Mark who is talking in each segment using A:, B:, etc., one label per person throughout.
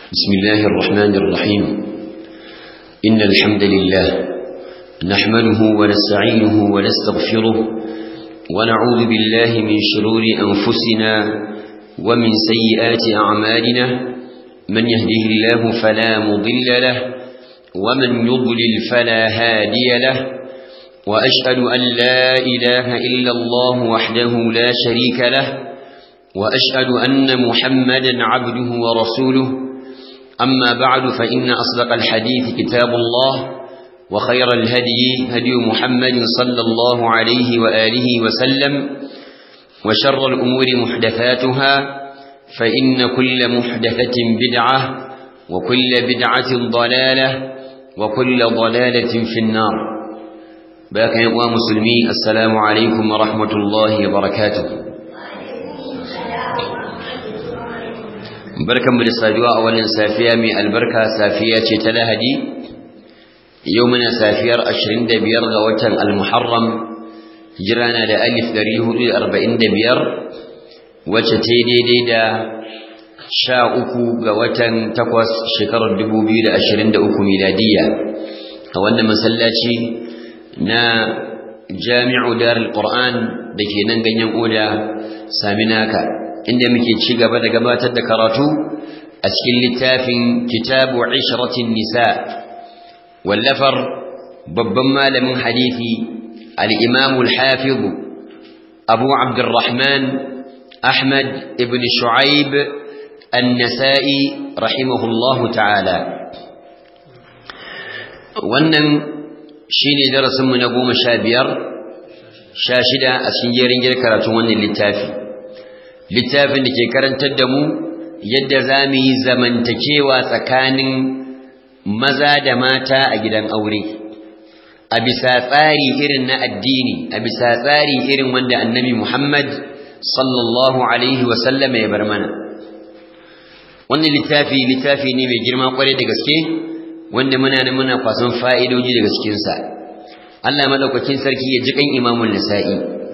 A: بسم الله الرحمن الرحيم إن الحمد لله نحمده ونستعينه ونستغفره ونعوذ بالله من شرور أنفسنا ومن سيئات أعمالنا من يهده الله فلا مضل له ومن يضلل فلا هادي له وأشهد أن لا إله إلا الله وحده لا شريك له وأشهد أن محمدا عبده ورسوله أما بعد فإن أصدق الحديث كتاب الله وخير الهدي هدي محمد صلى الله عليه وآله وسلم وشر الأمور محدثاتها فإن كل محدثة بدعة وكل بدعة ضلالة وكل ضلالة في النار باك يا مسلمي السلام عليكم ورحمة الله وبركاته barkanmu da saduwa a wannan safiya mai albarka safiya ce ta lahadi yau muna safiyar 25 ga watan al-muharram jirana da alif 445 wacce ta daidai da sha uku ga watan takwas shekarar 2023 miladiya a wannan masallaci na jami'u darul qur'an da ke nan ganyen oda saminaka inda muke ci gaba da gabatar da karatu a cikin littafin kitabu ishratin nisa wallafar babban malamin hadisi al-imam al-hafiz abu abdurrahman ahmad ibn shu'aib an-nasa'i rahimahullahu ta'ala wannan shine darasin mu na goma sha biyar sha shida a cikin jerin karatun wannan littafi littafin da ke karantar da mu yadda za mu yi zamantakewa tsakanin maza da mata a gidan aure a bisa tsari irin na addini a bisa tsari irin wanda annabi Muhammad sallallahu alaihi wasallam ya bar mana wannan littafi littafi ne mai girma kwarai da gaske wanda muna da muna kwasan fa'idoji daga cikinsa Allah madaukakin sarki ya ji kan imamul nisa'i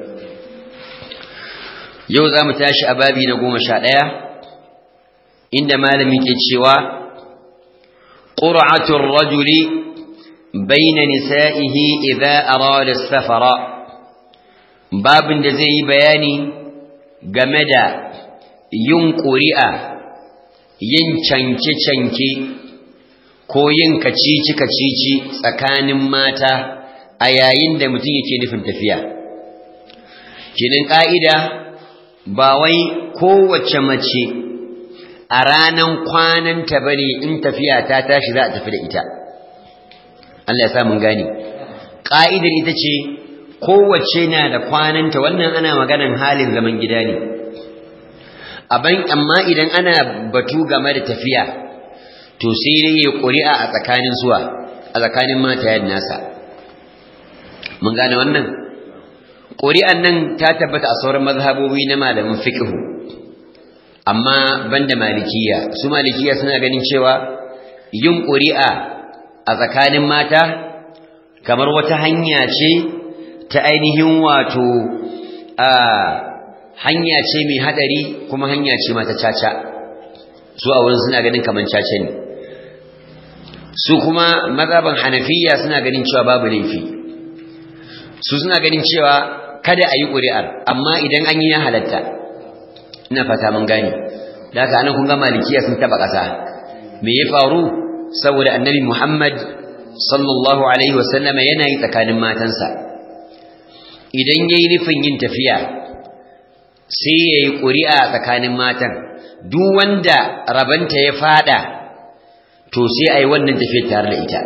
A: yau za mu tashi a babi na goma sha ɗaya inda malami ke cewa ƙura'atun rajuli baina nisa'ihi idza arada safara babin da zai yi bayani game da yin ƙuri'a yin canke-canke ko yin kacici-kacici tsakanin mata a yayin da mutum yake nufin tafiya kinin ƙa'ida ba wai kowace mace a ranan kwananta bane in tafiya ta tashi za a tafi da ita Allah ya sa mun gane ka'idar ita ce kowace na da kwananta wannan ana maganan halin zaman gida ne aban amma idan ana batu game da tafiya to sai dai ya ƙuri'a a tsakanin zuwa a tsakanin matayen nasa mun gane wannan ƙuri'an nan ta tabbata a sauran mazhabobi na malamin fiqhu amma banda malikiya su malikiya suna ganin cewa yin ƙuri'a a tsakanin mata kamar wata hanya ce ta ainihin wato a hanya ce mai hadari kuma hanya ce mata caca su a wurin suna ganin kamar caca ne su kuma mazhaban hanafiya suna ganin cewa babu laifi su suna ganin cewa kada a yi ƙuri'ar amma idan an yi ya halatta ina fata mun gane da haka anan kun ga malikiya sun taba ƙasa me ya faru saboda annabi muhammad sallallahu alaihi wasallama yana yi tsakanin matansa idan ya yi nufin yin tafiya sai ya yi ƙuri'a tsakanin matan duk wanda rabanta ya fada to sai a yi wannan tafiyar tare da ita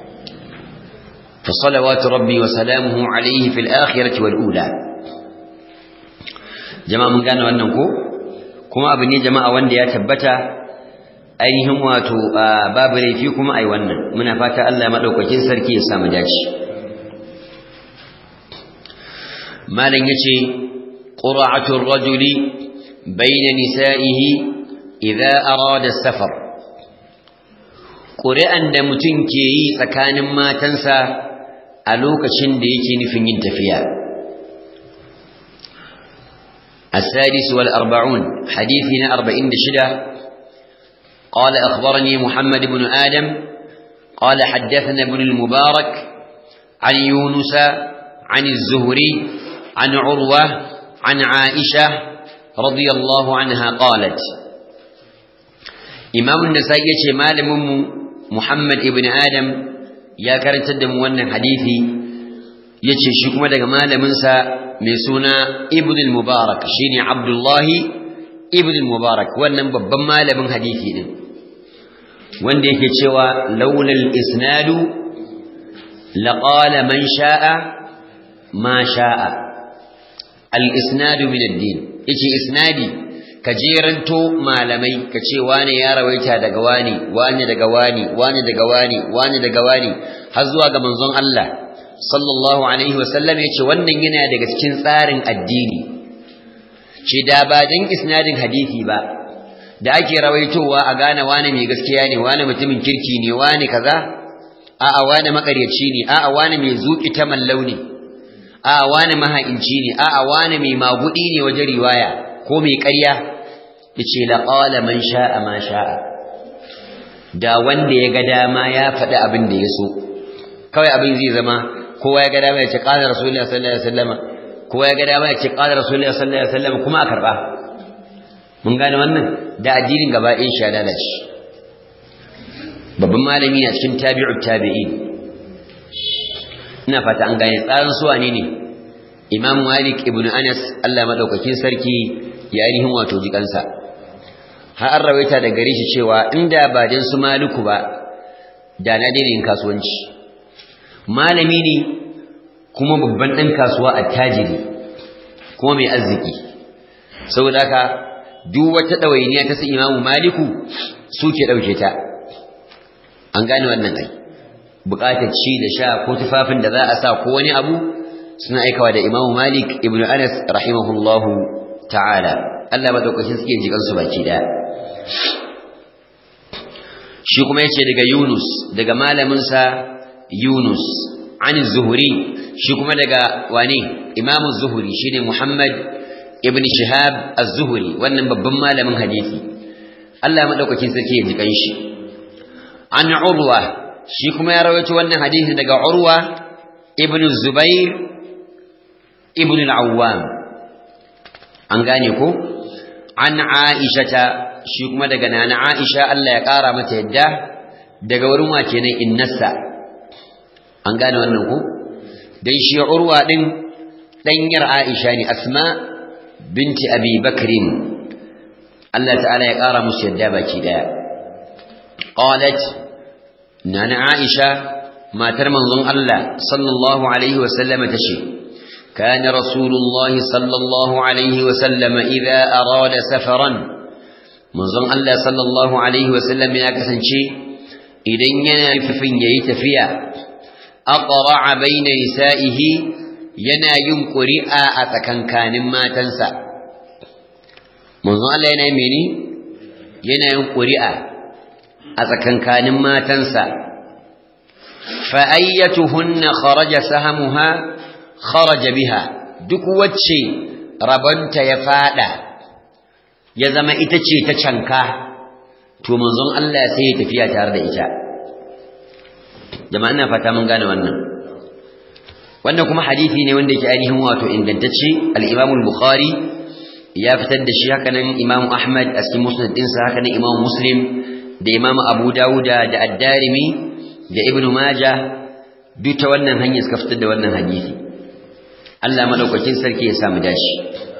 A: فصلوات ربي وسلامه عليه في الآخرة والأولى جماعة من قانا وأنكو كما أبني جماعة وان دي أتبتا أينهم واتو باب ريفيكم أي وانا من فاتا ألا مدوك جنسر كي يسام جاش ما لن يتي قرعة الرجل بين نسائه إذا أراد السفر قرئا دمتن كي سكان ما تنسى a lokacin da yake nufin yin tafiya السادس والأربعون حديثنا أربعين دشدة قال أخبرني محمد بن آدم قال حدثنا ابن المبارك عن يونس عن الزهري عن عروة عن عائشة رضي الله عنها قالت إمام النسائي مالم محمد ابن آدم يا كرنت الدم وانا حديثي yace shi kuma daga malaminsa mai suna ibn al-mubarak shine abdullahi ibn al-mubarak wannan babban malamin hadisi din wanda yake cewa laulal isnadu laqala man sha'a ma sha'a al-isnadu min ad-din yace isnadi ka jeranto malamai ka ce wane ya rawaita daga wani wani daga wani wani daga wani wani daga wani har zuwa ga manzon Allah sallallahu alaihi wasallam yace wannan yana daga cikin tsarin addini ce da ba dan isnadin hadisi ba da ake rawaitowa a gane wane mai gaskiya ne wane mutumin kirki ne wane kaza a'a wane makaryaci ne a'a wane mai zuki ta mallau ne a'a wane maha'inci ne a'a wane mai magudi ne wajen riwaya ko mai ƙarya yace la qala man sha'a ma sha'a da wanda ya ga dama ya faɗi abin da ya so kawai abin zai zama kowa ya ga dama ya ce qala rasulullahi sallallahu alaihi wasallam kowa ya ga dama ya ce qala rasulullahi sallallahu alaihi wasallam kuma a karba mun gane wannan da addinin gaba ɗayan shi ya lalace babban malami a cikin tabi'u tabi'in ina fata an gane tsarin su wane ne imam malik ibn anas Allah madaukakin sarki ya ainihin wato jikansa har an rawaita da gare shi cewa inda ba dan su maliku ba da na daina yin kasuwanci malami ne kuma babban ɗan kasuwa attajiri kuma mai arziki saboda haka duk wata ɗawainiya ta su imamu maliku suke ɗauke ta an gane wannan ai buƙatar ci da sha ko tufafin da za a sa ko wani abu suna aikawa da imamu malik ibnu anas rahimahullahu ta'ala Allah madaukakin suke jikan su baki daya shi kuma yace daga Yunus daga malamin sa Yunus an zuhuri shi kuma daga wane Imam zuhuri shine Muhammad ibn Shihab az-Zuhri wannan babban malamin hadisi Allah madaukakin sarki ya jikan shi an Urwa shi kuma ya rawaito wannan hadisi daga Urwa ibn Zubair ibn al-Awwam an gane ko an Aisha shi kuma daga nana Aisha Allah ya kara mata yadda daga wurin wa kenan innasa an gane wannan ko dan shi Urwa din danyar Aisha ne Asma binti Abi Bakrin Allah ta'ala ya kara musu yadda baki daya qalat nana Aisha matar manzon Allah sallallahu alaihi wa sallama tace كان رسول الله صلى الله عليه وسلم إذا أراد سفرا منظم الله صلى الله عليه وسلم يا كسنشي إذن ينففن يتفيا أقرع بين نسائه ينا ينقرئ أتكن كان ما تنسى منظم الله ينا يميني ينا ينقرئ أتكن كان ما تنسى فأيتهن خرج سهمها kharaja biha duk wacce rabanta ya fada ya zama ita ce ta canka to manzon Allah sai ya tafiya tare da ita jama'a ina fata mun gane wannan wannan kuma hadisi ne wanda yake ainihin wato ingantacce al-Imam al-Bukhari ya fitar da shi haka nan Imam Ahmad a cikin musnad ɗinsa haka nan Imam Muslim da Imam Abu Dawuda da Ad-Darimi da Ibn Majah duk ta wannan hanyar suka fitar da wannan hadisi Allah madaukakin sarki ya samu dashi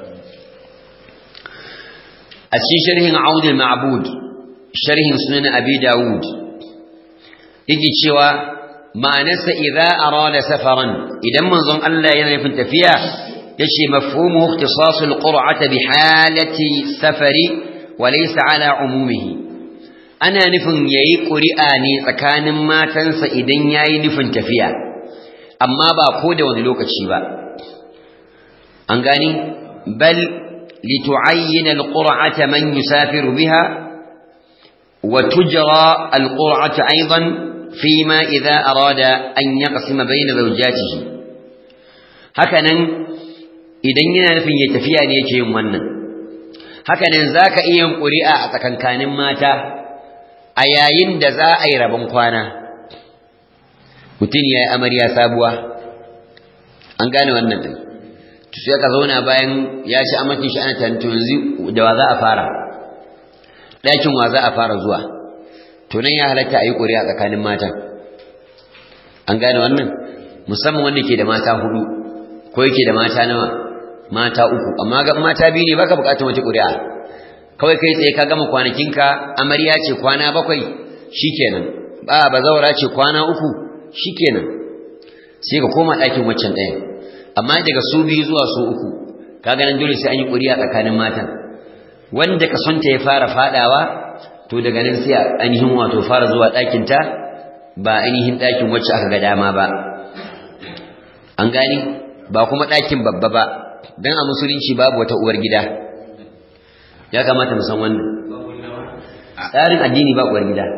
A: a cikin sharhin Audul Ma'bud sharhin sunan Abi Dawud yake cewa ma'anarsa idza arada safaran idan manzon Allah yana nufin tafiya yace mafhumu ikhtisas al-qur'ata bi halati safari wa laysa ala umumihi ana nufin yayi ƙuri'a ne tsakanin matansa idan yayi nufin tafiya amma ba ko da wani lokaci ba an gani bal litu'ayyana alqur'ata man yusafiru biha wa tujra alqur'ata aidan fima idha arada an yaqsima bayna zawjatihi hakanan idan yana nufin ya tafiya ne yake yin wannan hakanan zaka iya yin ƙuri'a a tsakankanin mata a yayin da za a yi rabon kwana mutum ya yi amarya sabuwa an gane wannan ɗin to sai ka zauna bayan ya ci amatin shi ana tantu yanzu da wa za a fara ɗakin wa za a fara zuwa to nan ya halatta a yi ƙuri'a tsakanin matan an gane wannan musamman wanda ke da mata hudu ko yake da mata nawa mata uku amma ga mata biyu ne baka bukatar wata ƙuri'a kawai kai tsaye ka gama kwanakinka amarya ce kwana bakwai shikenan ba bazawara ce kwana uku shikenan sai ka koma ɗakin waccan ɗayan amma daga su biyu zuwa su uku kaga nan dole sai an yi ƙuri'a tsakanin matan wanda ka sonta ya fara fadawa to daga nan sai ainihin wato fara zuwa ɗakin ta ba ainihin ɗakin wacce aka ga dama ba an gani ba kuma ɗakin babba ba don a musulunci babu wata uwar gida ya kamata mu san wannan tsarin addini ba uwar gida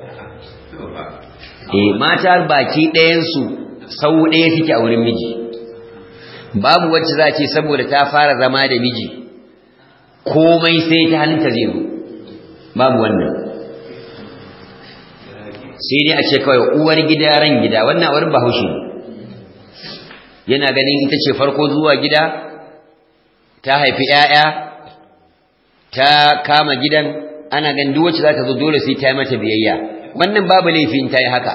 A: eh mata baki ɗayansu sau ɗaya suke a wurin miji babu wacce za ce saboda ta fara zama da miji komai sai ta halinta zai zo babu wannan sai dai a ce kawai uwar gida ran gida wannan wurin bahaushe yana ganin ita ce farko zuwa gida ta haifi 'ya'ya ta kama gidan ana ganin duk wacce za ta zo dole sai ta yi mata biyayya wannan babu laifin ta yi haka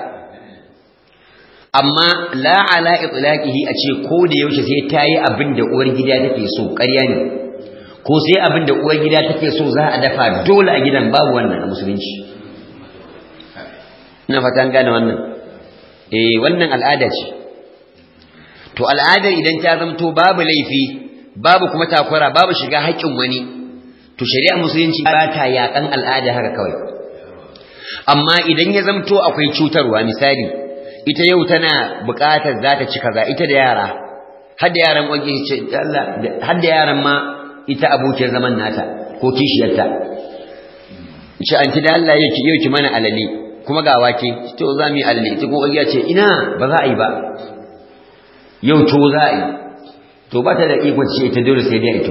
A: amma la ala itlaqihi a ce ko da yaushe sai ta yi abin da uwar gida take so ƙarya ne ko sai abin da uwar gida take so za a dafa dole a gidan babu wannan a musulunci ina fatan gane wannan eh wannan al'ada ce to al'adar idan ta zamto babu laifi babu kuma takura babu shiga haƙƙin wani to shari'ar musulunci ba ta yaƙan al'ada haka kawai amma idan ya zamto akwai cutarwa misali ita yau tana buƙatar za ta ci kaza ita da yara har da yaran wanke ce Allah har da yaran ma ita abokiyar zaman nata ko kishiyarta ce an ci da Allah yau ki yau ki mana alale kuma ga wake to za mu yi alale ita kuma ya ce ina ba za a yi ba yau to za a yi to ba ta da ikon ce ita dole sai dai ito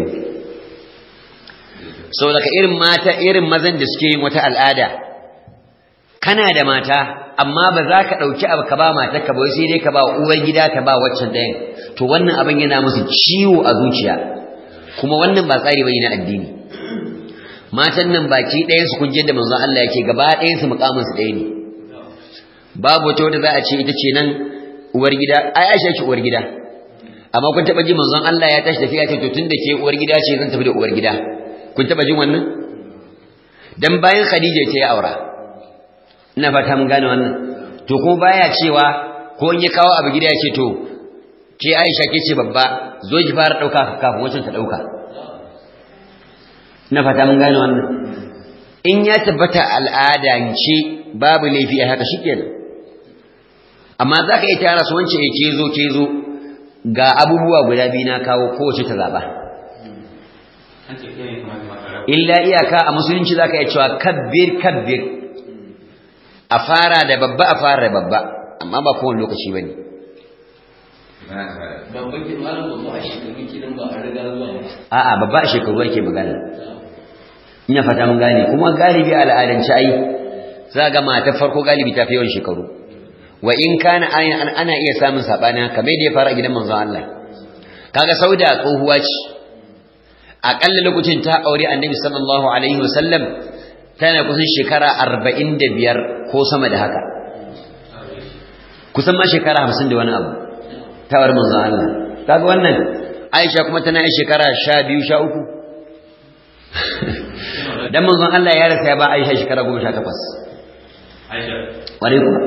A: sau daga irin mata irin mazan da suke yin wata al'ada kana da mata amma ba za ka ɗauki abu ka ba mata ka bai sai dai ka ba uwar gida ta ba waccan ɗayan to wannan abin yana musu ciwo a zuciya kuma wannan ba tsari bane na addini matan nan baki ɗayan su kunje da manzon Allah yake gaba ɗayan su mukamin su ɗaya ne babu wata wata za a ce ita ce nan uwar gida ai Aisha ce uwar gida amma kun taba ji manzon Allah ya tashi tafiya ce to tunda ke uwar gida ce zan tafi da uwar gida kun taba jin wannan dan bayan Khadija ce ya aura ina fata mun gane wannan to kuma baya cewa ko in ya kawo abu gida ya ce to ke Aisha ke ce babba zo ki fara dauka kafin wancan ta dauka ina fata mun gane wannan in ya tabbata al'adance babu laifi a haka shikenan amma za ka yi tara su wance ya ke zo ke zo ga abubuwa guda biyu na kawo kowace ta zaɓa illa iyaka a musulunci za ka yi cewa kabbir kabbir a fara da babba a fara da babba amma ba kowane lokaci ba ne a'a babba a shekaru ake magana ina fata mun gane kuma galibi al'adance ai za ga mata farko galibi ta fi yawan shekaru wa in kana ana iya samun sabani kamar da ya fara gidan manzon Allah kaga sauda tsohuwa ce akalla lokacin ta aure annabi sallallahu alaihi wasallam tana kusan shekara 45 ko sama da haka kusan ma shekara 50 da wani abu ta aure manzon Allah kaga wannan Aisha kuma tana yin shekara 12 13 dan manzon Allah ya rasa ya ba Aisha shekara 18 Aisha ware kuma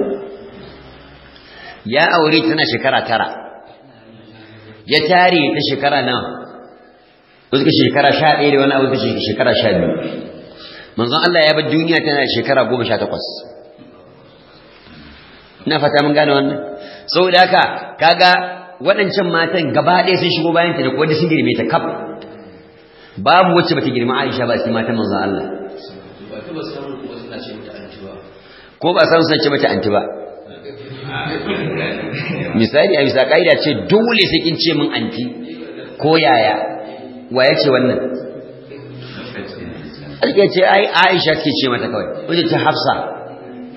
A: ya aure tana shekara tara ya tare ta shekara nawa wasu ka shekara sha ɗaya da wani abu ka shekara sha biyu manzon Allah ya bar duniya tana shekara goma sha takwas ina fata mun gane wannan saboda haka kaga waɗancan matan gaba ɗaya sun shigo bayan ta da kuwa sun girme ta kaf babu wacce bata girma Aisha ba cikin matan manzon Allah ko ba san sun ce mata anti ba misali a bisa ƙa'ida ce dole sai kin ce min anti ko yaya wa ya ce wannan ake ce ai aisha ke ce mata kawai wajen ce hafsa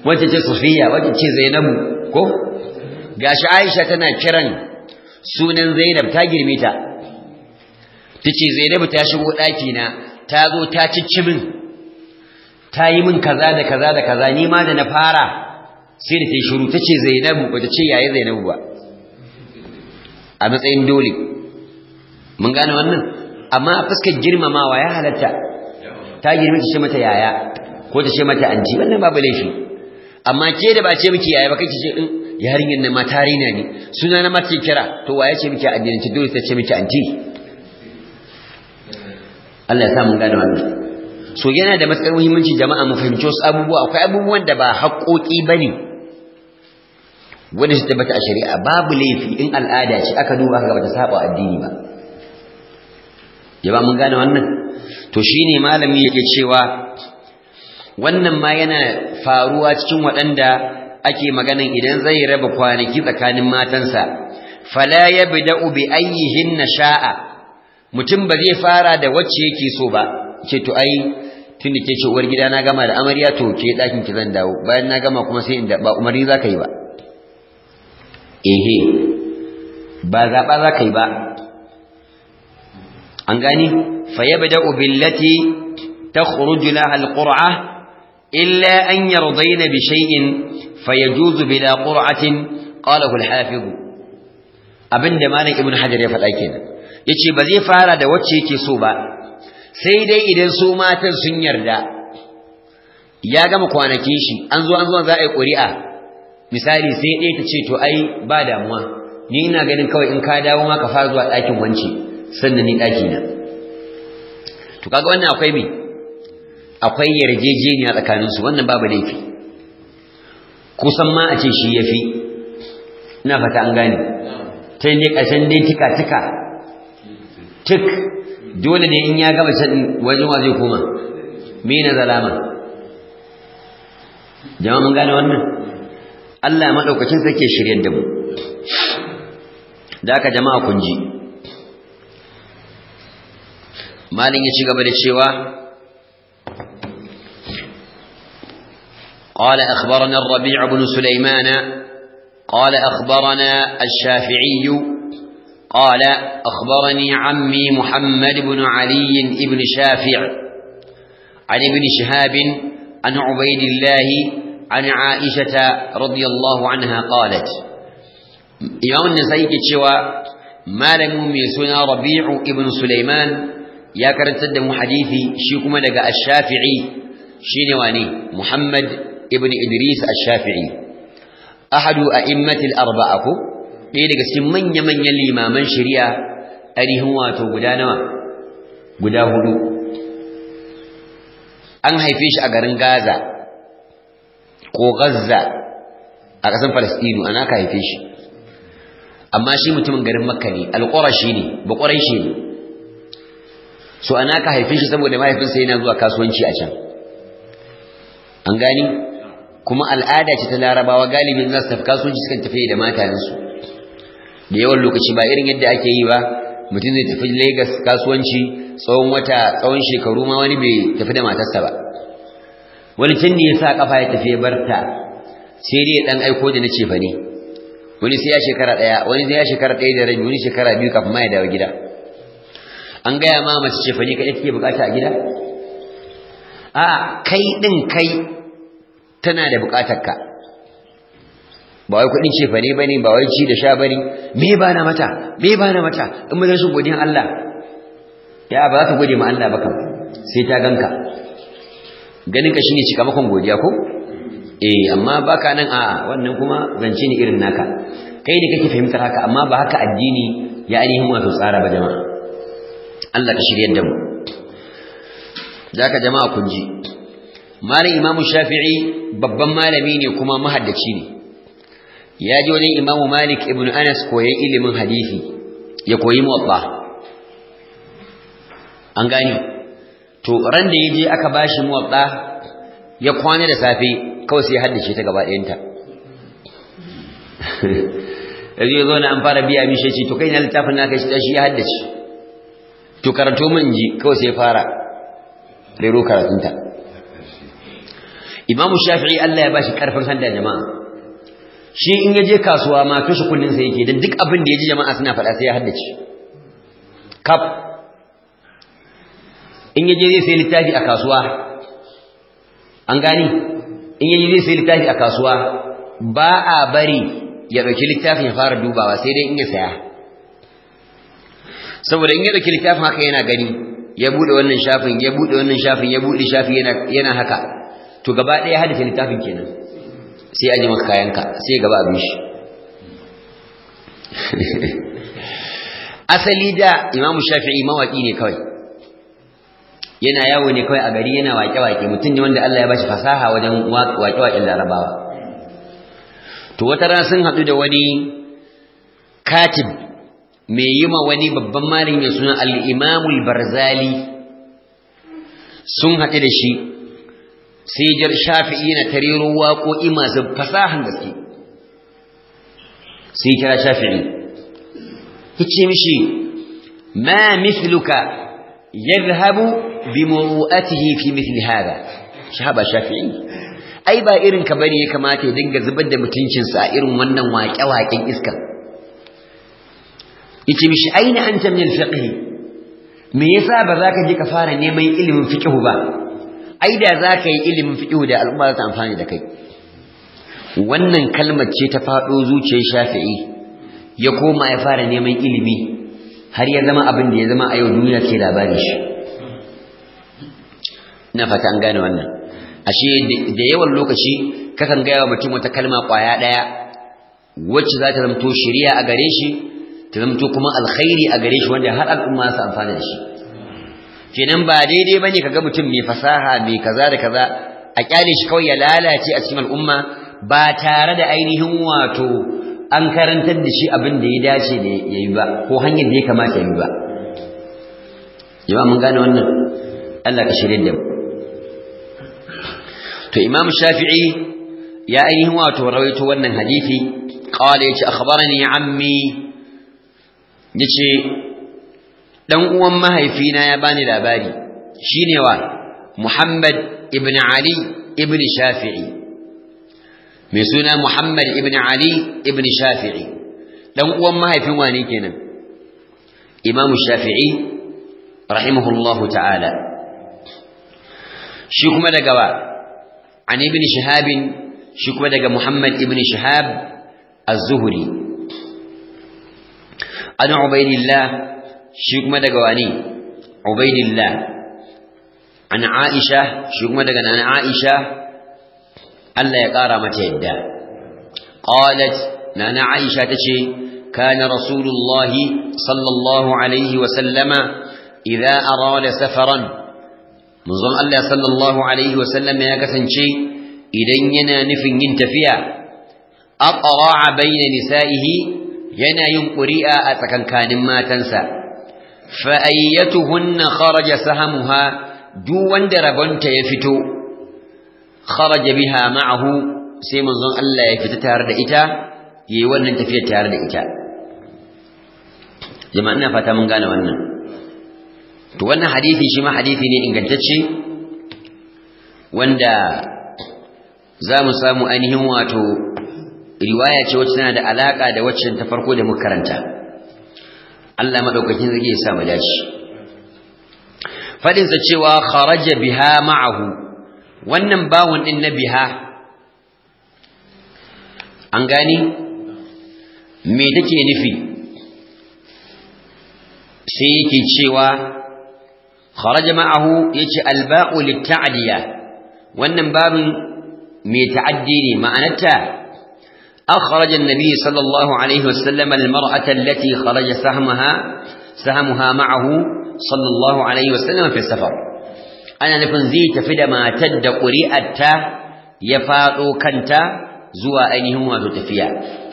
A: wacce ce Safiya wacce ce Zainabu ko gashi Aisha tana kiran sunan Zainab ta girme ta tace Zainabu ta shigo daki na ta zo ta cicci min ta yi min kaza da kaza da kaza ni ma da na fara sai da ta yi shiru tace Zainabu ba ta ce yayi Zainabu ba a matsayin dole mun gane wannan amma a fuskar girmamawa ya halatta ta girme ta ce mata yaya ko ta ce mata anti wannan babu laifi amma ke da ba ce miki yaya ba kake ce in yarinyar nan ma tarina ne suna na mata kira to waye ce miki addinance dole ta ce miki anti Allah ya sa mun gane wannan so yana da matsayar muhimmanci jama'a mu fahimci wasu abubuwa akwai abubuwan da ba haƙoƙi bane wanda su tabbata a shari'a babu laifi in al'ada ce aka duba aka bata saba addini ba jama'a mun gane wannan to shine malami yake cewa wannan ma yana faruwa cikin waɗanda ake maganan idan zai raba kwanaki tsakanin matansa fala yabda'u bi ayyihin sha'a mutum ba zai fara da wacce yake so ba ce to ai tunda ke ce uwar gida na gama da amarya to ke dakin ki zan dawo bayan na gama kuma sai inda ba umarni zaka yi ba ehe ba zaba zaka yi ba an gani fa yabda'u billati takhruju laha alqur'a illa an yardayna bi shay'in fayajuzu bila qur'atin qalahu alhafiz abinda malam ibnu hajar ya faɗa kenan yace ba zai fara da wacce yake so ba sai dai idan su matan sun yarda ya gama kwanakin shi an zo an zo za a yi ƙuri'a misali sai ɗaya ta ce to ai ba damuwa ni ina ganin kawai in ka dawo ma ka fara zuwa ɗakin wance sannan ni ɗaki na to kaga wannan akwai me akwai yarjejeniya tsakaninsu wannan babu laifi kusan ma a ce shi ya fi ina fata an gane ta ne ƙarshen dai tika tika tik dole ne in ya gaba can wajen wa zai koma me na zalama jama'a mun gane wannan Allah ya madaukakin sarki shiryar da mu da aka jama'a kun ji malin ya ci gaba da cewa قال أخبرنا الربيع بن سليمان قال أخبرنا الشافعي قال أخبرني عمي محمد بن علي بن شافع عن ابن شهاب عن عبيد الله عن عائشة رضي الله عنها قالت إمام النسائي كتشوى ما لم يسنا ربيع ابن سليمان يا كرنت حديثي شيكما لقى الشافعي شينواني محمد ابن إدريس الشافعي أحد أئمة الأربعة ɗaya daga cikin manya-manyan limaman shari'a arihin wato guda nawa guda hudu an haife shi a garin gaza ko gazza a ƙasar falastinu ana ka haife shi amma shi mutumin garin makka ne alƙurashi ne bakwarai shi ne so ana ka haife shi saboda mahaifinsa yana zuwa kasuwanci a can an gani kuma al'ada ce ta larabawa galibin za su tafi kasuwanci sukan tafi da matayensu da yawan lokaci ba irin yadda ake yi ba mutum zai tafi Lagos kasuwanci tsawon wata tsawon shekaru ma wani bai tafi da matarsa ba wani can ne ya sa kafa ya tafi ya barta sai dai dan aiko da na ce fa ne wani sai ya shekara daya wani sai ya shekara daya da rabi wani shekara biyu kafin ma ya dawo gida an gaya ma mace ce fa ne kaɗai take bukata a gida a kai din kai tana da bukatar ka ba wai kudin ce fane bane ba wai ci da sha bane me ba na mata me ba na mata in mun rashin godiyan Allah ya ba za ka gode ma Allah ba kam sai ta ganka ganin ka shine cikamakon godiya ko eh amma baka nan a wannan kuma zance ne irin naka kai ne kake fahimtar haka amma ba haka addini ya ainihin wato tsara ba jama'a Allah ka shiryar da mu zaka jama'a kun ji malam imamu shafi'i babban malami ne kuma mahaddaci ne ya ji wajen imamu malik ibn anas koyan ilimin hadisi ya koyi muwatta an gani to ran da ya je aka bashi muwatta ya kwana da safe kawai sai ya haddace ta gaba ɗayanta yanzu ya zo na an fara biya mishe ce to kai na littafin naka shi shi ya haddace to karanto min ji kawai sai ya fara rero karatunta imamu shafi'i Allah ya bashi karfin handa jama'a shi in yaje kasuwa ma tushe kullun sa yake dan duk abin da yaji jama'a suna faɗa sai ya haddace kaf in yaje zai sai littafi a kasuwa an gani in yaje zai sai littafi a kasuwa ba a bari ya dauki littafin ya fara dubawa sai dai in ya saya saboda in ya dauki littafin haka yana gani ya bude wannan shafin ya bude wannan shafin ya bude shafi yana yana haka to gaba ɗaya haddace littafin kenan sai a ji maka kayanka sai gaba abin shi asali da imamu shafi'i mawaki ne kawai yana yawo ne kawai a gari yana wake-wake mutum ne wanda Allah ya bashi fasaha wajen wake-waken larabawa to wata rana sun haɗu da wani katib mai yi ma wani babban malin ya suna al'imamul barzali sun haɗu da shi sai jar shafi'i yana tarero waƙoƙi masu fasahan gaske sai kira shafi'i yace mishi ma mithluka yadhhabu bi muru'atihi fi mithli hada shahaba shafi'i ai ba irin ka bane ya kamata ya dinga zubar da mutuncin sa irin wannan waƙe-waƙen iska yace mishi aina anta min al-fiqh me yasa ba za ka je ka fara neman ilimin fiqh ba ai da za ka yi ilimin fiƙihu da al'umma za ta amfani da kai wannan kalmar ce ta faɗo zuciyar shafi'i ya koma ya fara neman ilimi har ya zama abin da ya zama a yau duniya ke labarin shi na fata an gane wannan ashe da yawan lokaci kakan gaya wa mutum wata kalma ƙwaya ɗaya wacce za ta zamto shari'a a gare shi ta zamto kuma alkhairi a gare shi wanda har al'umma su amfana da shi kenan ba daidai bane kaga mutum mai fasaha mai kaza da kaza a kyale shi kawai ya lalace a cikin al'umma ba tare da ainihin wato an karantar da shi abin da ya dace da yayi ba ko hanyar da ya kamata yayi ba jama'a mun gane wannan Allah ka shirye da mu to Imam Shafi'i ya ainihin wato rawaito wannan hadisi qala yace akhbarani ammi yace dan uwan mahaifina ya bani labari shine wa Muhammad ibn Ali ibn Shafi'i mai suna Muhammad ibn Ali ibn Shafi'i dan uwan mahaifin wani kenan Imam Shafi'i rahimahullahu ta'ala shi kuma daga wa an ibn Shihab shi kuma daga Muhammad ibn Shihab az-Zuhri an Ubaydillah shi kuma daga wani ubaidillah an aisha shi kuma daga nan aisha Allah ya kara mata yadda qalat nana aisha tace kana rasulullahi sallallahu alaihi wa sallama idza arada safaran manzon Allah sallallahu alaihi wa sallama ya kasance idan yana nufin yin tafiya aqra'a bayna nisa'ihi yana yin ƙuri'a a tsakankanin matansa fa'ayyatuhunna kharaja sahamuha duk wanda rabonta ya fito kharaja biha ma'ahu sai manzon Allah ya fita tare da ita yayi wannan tafiyar tare da ita jama'a ina fata mun gane wannan to wannan hadisi shi ma hadisi ne ingantacce wanda za mu samu ainihin wato riwaya ce wacce tana da alaka da waccan ta farko da muka karanta Allah madaukakin zai ya sa mu dace fadin sa cewa kharaja biha ma'ahu wannan bawun din na biha an gani me take nufi sai yake cewa kharaja ma'ahu yace alba'u litta'diya wannan babin me ta'addi ne ma'anarta أخرج النبي صلى الله عليه وسلم المرأة التي خرج سهمها سهمها معه صلى الله عليه وسلم في السفر أنا نكون زي تفيد ما تد قريئة يفاضو كنت زوا أينهم وتتفيا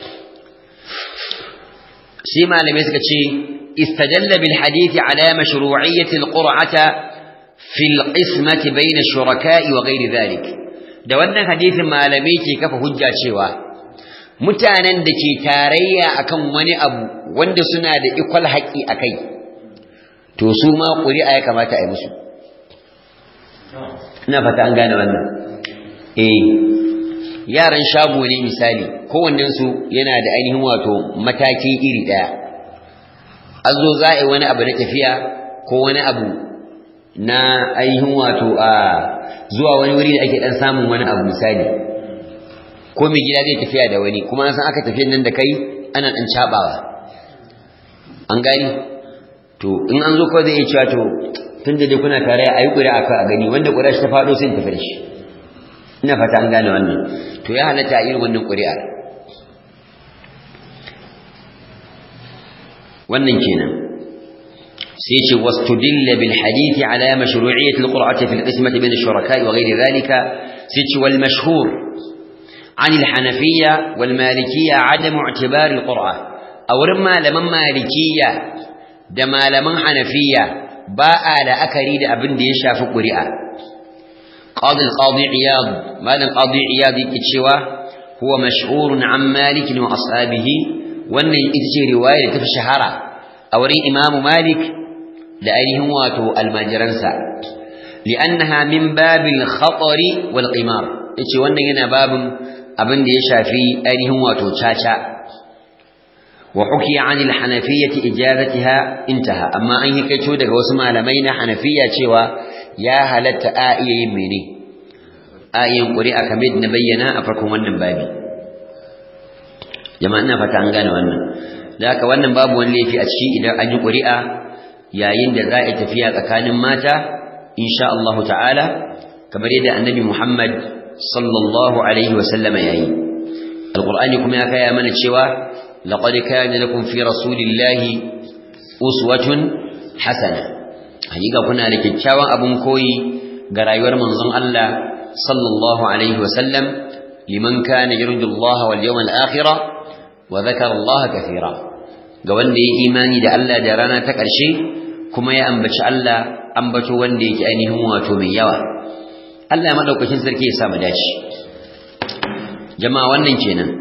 A: سيما لم يسكتشي استدل بالحديث على مشروعية القرعة في القسمة بين الشركاء وغير ذلك da wannan hadisin malamai ke kafa hujja cewa mutanen da ke tarayya akan wani abu wanda suna da ikwal haƙi a kai to su ma ƙuri'a ya kamata a yi musu ina fata an gane wannan eh yaran shago ne misali kowannensu yana da ainihin wato mataki iri ɗaya an zo za a yi wani abu na tafiya ko wani abu na ainihin wato a zuwa wani wuri da ake ɗan samun wani abu misali ko mai gida zai tafiya da wani kuma an san aka tafiyan nan da kai ana ɗan caɓawa an gani to in an zo kawai zai iya cewa to tun da dai kuna tare a yi ƙuri'a a gani wanda ƙuri'a shi ta faɗo sai tafi da shi ina fata an gane wannan to ya halatta a irin wannan ƙuri'a wannan kenan sai ce wastudilla bil hadithi ala mashru'iyyat al qur'ati fil qismati bain ash-shuraka'i wa ghayri dhalika sai ce wal mashhur عن الحنفية والمالكية عدم اعتبار القرآن أو رما لمن مالكية دما لمن حنفية باء لأكريد أبن ديشا في قرئة قاضي القاضي عياض ماذا القاضي عياض يكتشوا هو مشهور عن مالك وأصحابه وأن يتجي رواية في شهرة أوري إمام مالك لأيهم واتو المجرنسة لأنها من باب الخطر والقمار يتجي وأن هنا باب أبن ديشا في أيهم واتو تشاشا وحكي عن الحنفية إجازتها انتهى أما أن يكتشو دك وسمع لمين حنفية شوى ya halatta a iya yin mene a yin ƙuri'a kamar na bayyana a farkon wannan babi jama'a ina fata an gane wannan da haka wannan babu wani laifi a ciki idan an yi ƙuri'a yayin da za a yi tafiya tsakanin mata insha Allah ta'ala kamar yadda annabi Muhammad sallallahu alaihi wa sallama yayi alqur'ani kuma ya kaya mana cewa laqad kana lakum fi rasulillahi uswatun hasana hakika kuna da kyakkyawan abun koyi ga rayuwar manzon Allah sallallahu alaihi wasallam liman kana yarju Allah wal yawmal akhir wa dhakara Allah kathira ga wanda ya imani da Allah da rana ta ƙarshe kuma ya ambaci Allah ambato wanda yake ainihin wato mai yawa Allah madaukakin sarki ya sa mu dace jama'a wannan kenan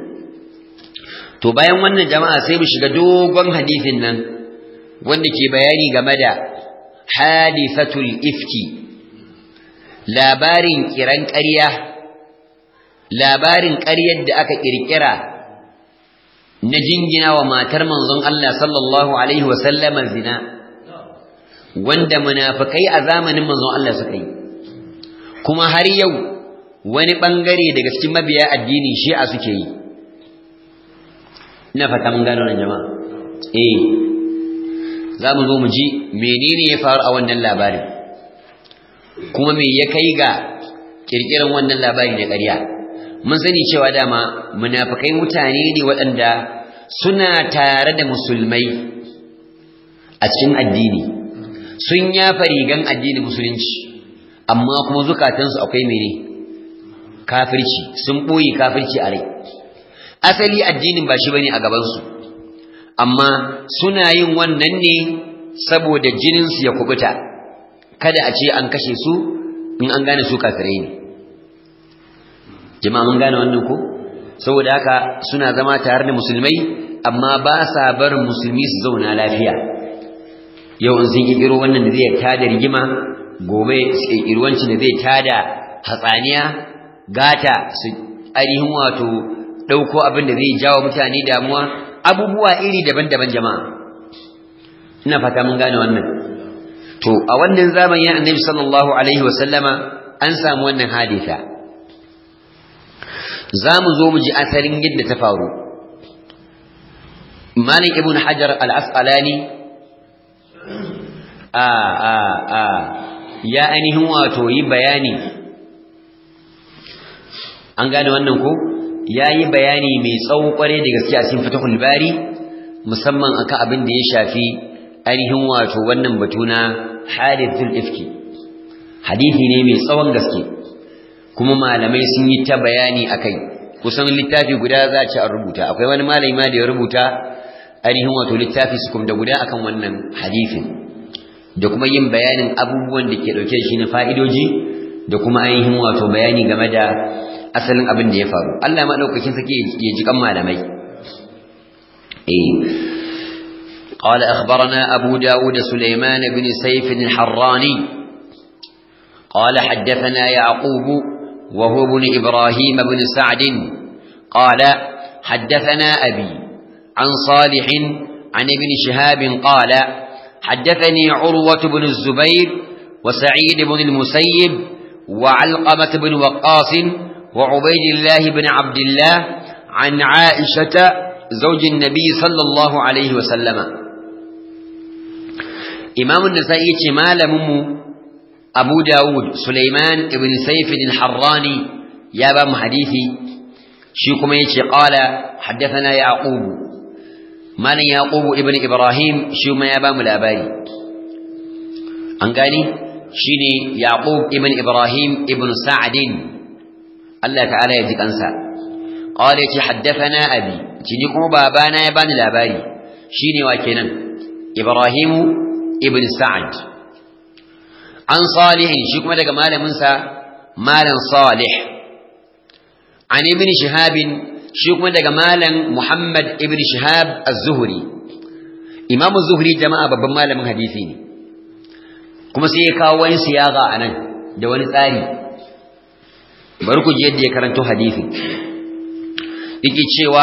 A: to bayan wannan jama'a sai mu shiga dogon hadisin nan wanda ke bayani game da hadisatul ifki labarin kiran ƙarya labarin ƙaryar da aka ƙirƙira na jingina wa matar manzon Allah sallallahu alaihi wasallama zina wanda munafikai a zamanin manzon Allah suka yi kuma har yau wani bangare daga cikin mabiya addini shi'a suke yi ina fata mun gano nan jama'a eh za mu zo mu ji menene ya faru a wannan labarin kuma me ya kai ga kirkiran wannan labari na ƙarya mun sani cewa dama munafikai mutane ne waɗanda suna tare da musulmai a cikin addini sun yafa rigan addinin musulunci amma kuma zukatansu akwai mene kafirci sun ɓoye kafirci a rai asali addinin ba shi bane a gabansu amma suna yin wannan ne saboda jininsu ya kubuta kada a ce an kashe su in an gane su kafirai ne jama'a mun gane wannan ko saboda haka suna zama tare da musulmai amma ba sa barin musulmi su zauna lafiya yau in sun kirkiro wannan da zai tada rigima gobe su kirkiro wancan da zai tada hatsaniya gata su ainihin wato ɗauko abin da zai jawo mutane damuwa abubuwa iri daban-daban jama'a ina fata mun gane wannan to a wannan zamanin annabi sallallahu alaihi wasallama an samu wannan hadisa za mu zo mu ji asalin yadda ta faru malik ibn hajar al-asqalani a a a ya ainihin wato yi bayani an gane wannan ko ya yi bayani mai tsawo kware da gaske a cikin fatahul bari musamman akan abin da ya shafi ainihin wato wannan batu na hadithul ifki hadithi ne mai tsawon gaske kuma malamai sun yi ta bayani akai kusan littafi guda za a ci a rubuta akwai wani malami ma da ya rubuta ainihin wato littafi su kuma da guda akan wannan hadithin da kuma yin bayanin abubuwan da ke dauke shi na fa'idoji da kuma ainihin wato bayani game da asalin abin da ya faru Allah ma daukakin sake ya ji kan malamai eh قال أخبرنا أبو داود سليمان بن سيف الحراني قال حدثنا يعقوب وهو ابن إبراهيم بن سعد قال حدثنا أبي عن صالح عن ابن شهاب قال حدثني عروة بن الزبير وسعيد بن المسيب وعلقمة بن وقاص وعبيد الله بن عبد الله عن عائشة زوج النبي صلى الله عليه وسلم إمام النسائي مال ممو أبو داود سليمان بن سيف الحراني يا بام حديثي شيكم يتي قال حدثنا يعقوب مال يعقوب ابن إبراهيم شيكم يا بام الأباري أنقاني شيني يعقوب ابن إبراهيم ابن سعد الله تعالى يجيك أنسى قال يتي حدثنا أبي تنيكم بابانا يا بام الأباري شيني واكنا إبراهيم ابن سعد an salihin shi kuma daga malaminsa malam salih an ibn shihabin shi kuma daga malam muhammad ibn shihab az-zuhri imam az-zuhri jama'a babban malamin hadisi ne kuma sai ya kawo wani siyaga anan da wani tsari bari ku ji yadda ya karanto hadisi yake cewa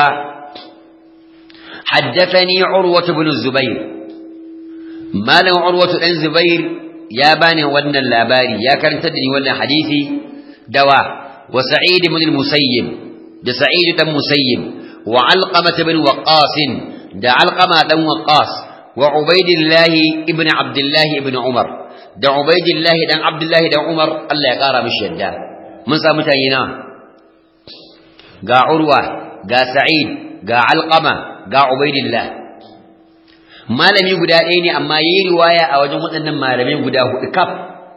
A: حدثني عروة بن الزبير مالا عروة بن الزبير ya bani wannan labari ya karanta da ni wannan hadisi dawa wa sa'id ibn al-musayyib da sa'id dan musayyib wa alqamah ibn waqqas da alqama dan waqqas wa ubaidillah ibn abdullah ibn umar da ubaidillah dan abdullah dan umar Allah ya kara mishi yadda mun sa mutane na ga urwa ga sa'id ga alqama ga ubaidillah malami guda ɗaya ne amma yi riwaya a wajen waɗannan malamai guda hudu kaf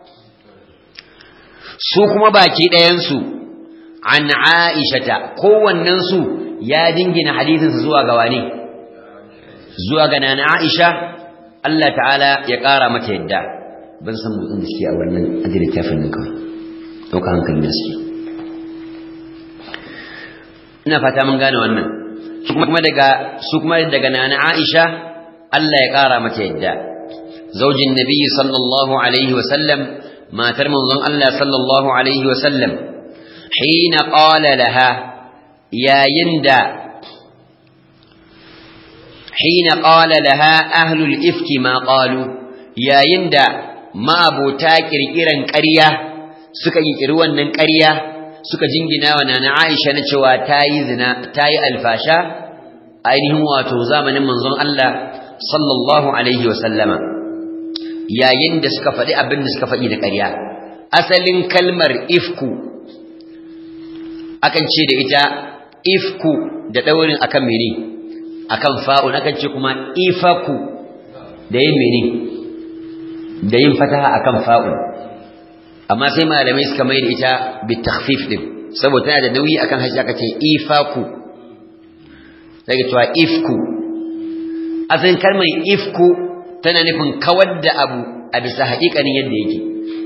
A: su kuma baki ɗayansu an aishata kowannensu ya dingina hadisinsa zuwa ga wane zuwa ga nana aisha Allah ta'ala ya ƙara mata yadda ban san motsin da suke a wannan ajiyar littafin nan kawai ɗauka hankalin da suke ina fata mun gane wannan su kuma daga su kuma daga nana aisha Allah ya ƙara mata yadda zaujin nabi sallallahu alaihi wasallam matar manzon Allah sallallahu alaihi wasallam hina qala laha yayin da hina qala laha ahlul ifki ma qalu yayin da ma'abota kirkiran ƙarya suka kirkiri wannan ƙarya suka jingina wa nana Aisha na cewa tayi zina tayi alfasha ainihin wato zamanin manzon Allah sallallahu alaihi wa sallama yayin da suka faɗi abin da suka faɗi da ƙarya asalin kalmar ifku akan ce da ita ifku da ɗaurin akan mene akan fa'un akan ce kuma ifaku da yin mene da yin fataha akan fa'un amma sai malamai suka mai da ita bitakhfif din saboda tana da nauyi akan harshe aka ce ifaku sai cewa ifku asalin kalmar ifku tana nufin kawar da abu a bisa haƙiƙanin yadda yake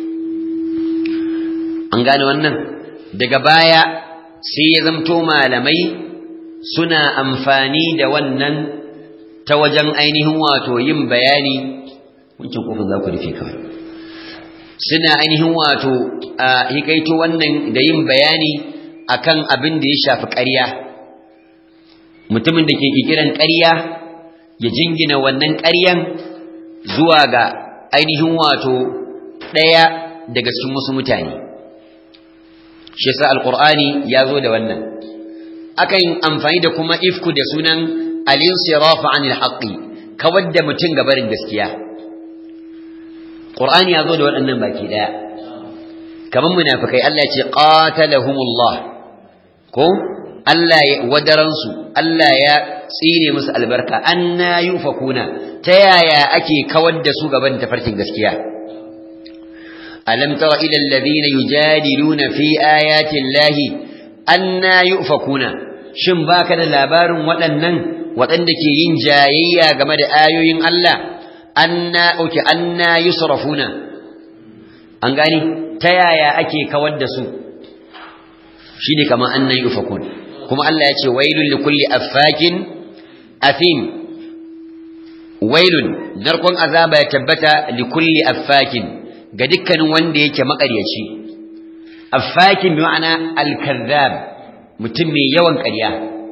A: an gane wannan daga baya sai ya zamto malamai suna amfani da wannan ta wajen ainihin wato yin bayani wancan kofin za ku rufe kawai suna ainihin wato a hikaito wannan da yin bayani akan abin da ya shafi ƙarya mutumin da ke kikiran ƙarya ya jingina wannan ƙaryan zuwa ga ainihin wato ɗaya daga cikin wasu mutane shi yasa alqur'ani ya zo da wannan akan amfani da kuma ifku da sunan al-insirafu anil haqqi kawar da mutum gabarin gaskiya qur'ani ya zo da waɗannan baki daya kaman munafikai Allah ya ce qatalahumullah ko Allah ya wadaransu Allah ya tsine musu albarka anna yufakuna ta yaya ake kawar da su gaban tafarkin gaskiya alam tara ila alladhina yujadiluna fi ayati llahi anna yufakuna shin baka da labarin waɗannan waɗanda ke yin jayayya game da ayoyin Allah anna uki anna yusrafuna an gani ta yaya ake kawar da su shine kamar anna yufakun kuma Allah ya ce wailul likulli affakin athim wailun narkon azaba ya tabbata likulli affakin ga dukkanin wanda yake makaryaci affakin bi ma'ana al-kazzab mutum mai yawan ƙarya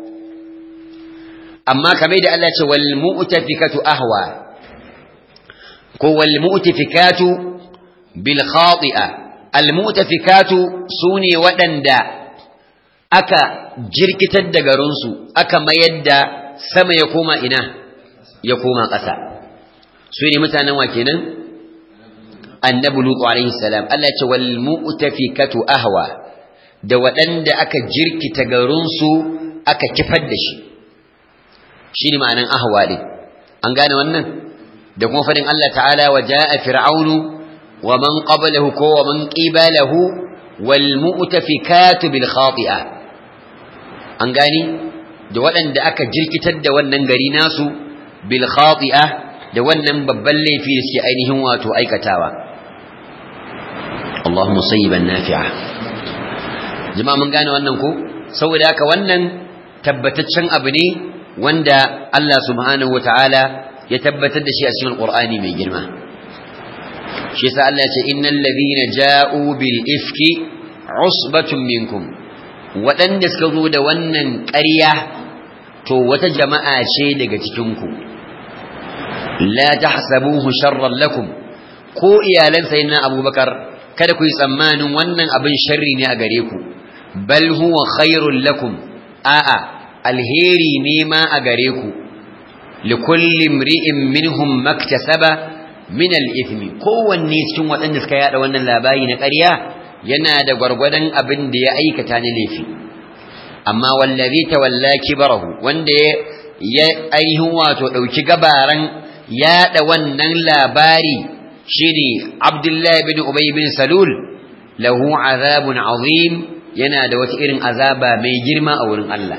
A: amma kamar da Allah ce wal mu'tafikatu ahwa ko wal mu'tafikatu bil khati'a al mu'tafikatu sune waɗanda aka jirkitar da garinsu aka mayar da sama ya koma ina ya koma ƙasa su ne mutanen wa kenan annabi lutu alaihi salam Allah ya ce wal mu'tafikatu ahwa da waɗanda aka jirkita garinsu aka kifar da shi shine ma'anan ahwa din an gane wannan da kuma fadin Allah ta'ala wa jaa fir'aunu wa man qablahu ko wa man qibalahu wal mu'tafikatu bil khati'a an gani da waɗanda aka jirkitar da wannan gari nasu bil khati'a da wannan babban laifi da suke ainihin wato aikatawa Allahumma sayyiban nafi'a jama'a mun gane wannan ko saboda haka wannan tabbataccen abu ne wanda Allah subhanahu wataala ya tabbatar da shi a cikin Alqur'ani mai girma shi yasa Allah ya ce innal ladhina ja'u bil ifki usbatun minkum waɗanda suka zo da wannan ƙarya to wata jama'a ce daga cikin ku la tahsabuhu sharran lakum ko iyalan sayyidina Abubakar kada ku yi tsammanin wannan abin sharri ne a gare ku bal huwa khairul lakum a'a alheri ne ma a gare ku likulli imri'in minhum maktasaba min al-ithmi kowanne cikin waɗanda suka yada wannan labari na ƙarya yana da gwargwadon abin da ya aikata na laifi amma wallazi tawalla kibarahu wanda ya ainihin wato dauki gabaran yada wannan labari shine Abdullah bin Ubay bin Salul lahu azabun azim yana da wata irin azaba mai girma a wurin Allah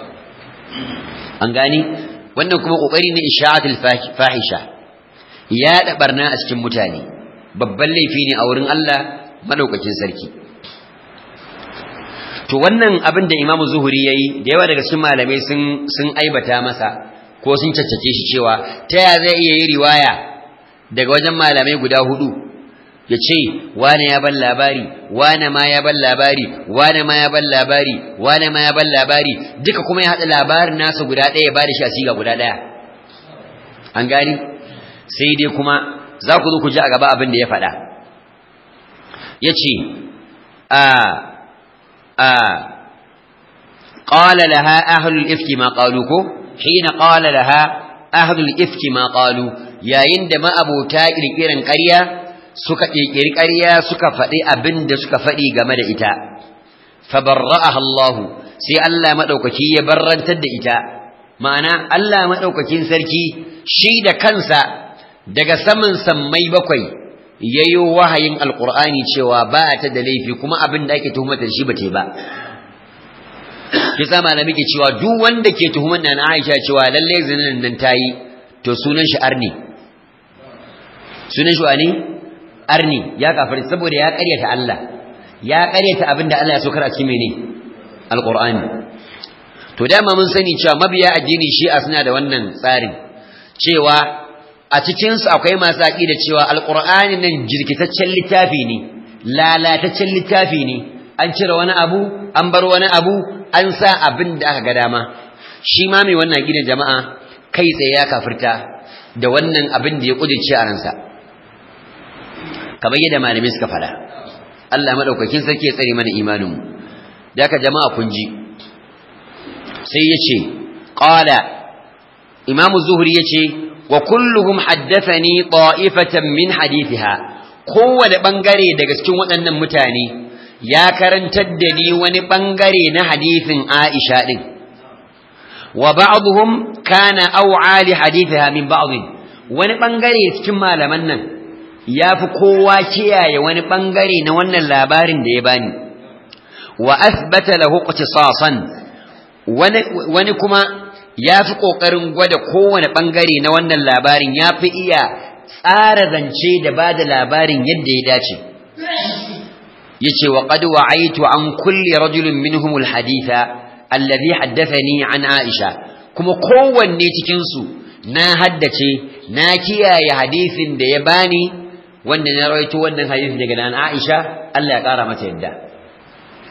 A: an gani wannan kuma kokari ne isha'atul fahisha ya da barna a cikin mutane babban laifi ne a wurin Allah madaukakin sarki to wannan abin da Imam Zuhuri yayi da yawa daga cikin malamai sun sun aibata masa ko sun caccake shi cewa ta ya zai iya yi riwaya daga wajen malamai guda hudu ya ce wane ya ban labari wane ma ya ban labari wane ma ya ban labari wane ma ya ban labari duka kuma ya haɗa labarin nasa guda ɗaya ba da shi a siga guda ɗaya an gani sai dai kuma za ku zo ku ji a gaba abin da ya faɗa ya ce a a قال لها أهل الإفك ما قالوا كو حين قال لها أهل الإفك ما قالوا يا يندم أبو تاكل كيران قرية suka ƙirƙiri ƙarya suka faɗi abin da suka faɗi game da ita fabarra'aha Allah sai Allah madaukaki ya barrantar da ita ma'ana Allah madaukakin sarki shi da kansa daga saman sammai bakwai yayo wahayin alqur'ani cewa ba ta da laifi kuma abin da ake tuhumata shi ba ta ba kisa malami ke cewa duk wanda ke tuhumar nan Aisha cewa lalle zinin nan tayi to sunan shi arni sunan shi wani arni ya kafir saboda ya ƙaryata Allah ya ƙaryata abinda Allah ya saukar a cikin mene alqur'ani to dama mun sani cewa mabiya addini shi'a suna da wannan tsarin cewa a cikin su akwai masu aqida cewa alqur'ani nan jirkitaccen littafi ne lalataccen littafi ne an cire wani abu an bar wani abu an sa abin da aka ga dama shi ma mai wannan aqidan jama'a kai tsaye ya kafirta da wannan abin da ya kudirce a ransa kamar yadda malamai suka fada Allah madaukakin sarki ya tsare mana imaninmu da haka jama'a kun ji sai yace qala imamu zuhri yace wa kulluhum haddathani ta'ifatan min hadithiha kowane bangare daga cikin waɗannan mutane ya karantar da ni wani bangare na hadithin Aisha din wa ba'dhum kana aw'a li hadithiha min ba'd wani bangare cikin malaman nan ya fi kowa kiyaye wani ɓangare na wannan labarin da ya bani wa asbata lahu iqtisasan wani wani kuma ya fi ƙoƙarin gwada kowane ɓangare na wannan labarin ya fi iya tsara zance da ba da labarin yadda ya dace ya ce wa qad wa'aitu an kulli rajulin minhum alhaditha alladhi haddathani an aisha kuma kowanne cikin su na haddace na kiyaye hadisin da ya bani wanda na rawaito wannan hadisi daga nan Aisha Allah ya kara mata yadda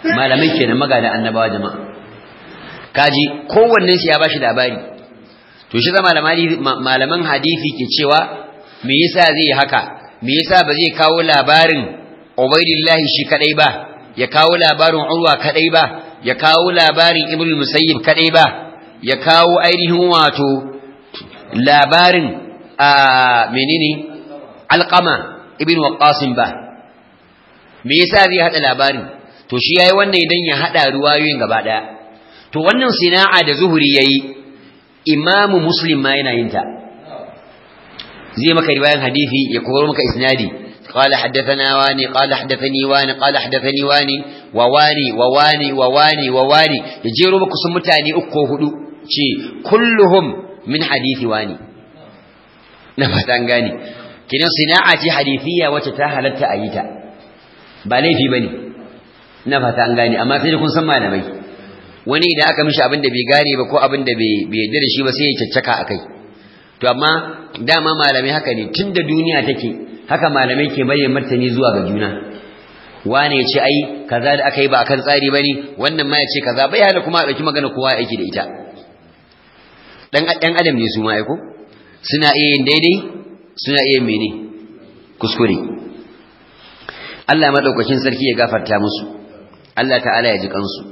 A: malamai kenan magana annabawa jama'a kaji kowannen shi ya bashi labari to shi zama malaman hadisi ke cewa me yasa zai yi haka me yasa ba zai kawo labarin Ubaidillahi shi kadai ba ya kawo labarin Urwa kadai ba ya kawo labarin Ibn Musayyib kadai ba ya kawo ainihin wato labarin a menene Alqama Ibn Waqqas ba me yasa zai hada labarin to shi yayi wannan idan ya hada ruwayoyin gaba daya to wannan sina'a da zuhuri yayi imamu muslim ma yana yin ta zai maka riwayan hadisi ya koro maka isnadi قال حدثنا واني قال حدثني واني قال حدثني واني وواني وواني وواني وواني يجيرو مك sun mutane uku ko hudu ce kulluhum min hadisi wani na fatan gani kinan sina'a ce hadisiya wacce ta halatta a yi ta ba laifi bane na fatan gani amma sai kun san malamai wani idan aka mishi abin da bai gane ba ko abin da bai yarda da shi ba sai ya caccaka akai to amma dama malamai haka ne tunda duniya take haka malamai ke bayyana martani zuwa ga juna wane ya ce ai kaza da aka yi ba akan tsari bane wannan ma ya ce kaza bai hana kuma a dauki magana kowa aiki da ita dan dan adam ne su ma ai ko suna iya yin daidai suna iya mene kuskure Allah madaukakin sarki ya gafarta musu Allah ta'ala ya ji kansu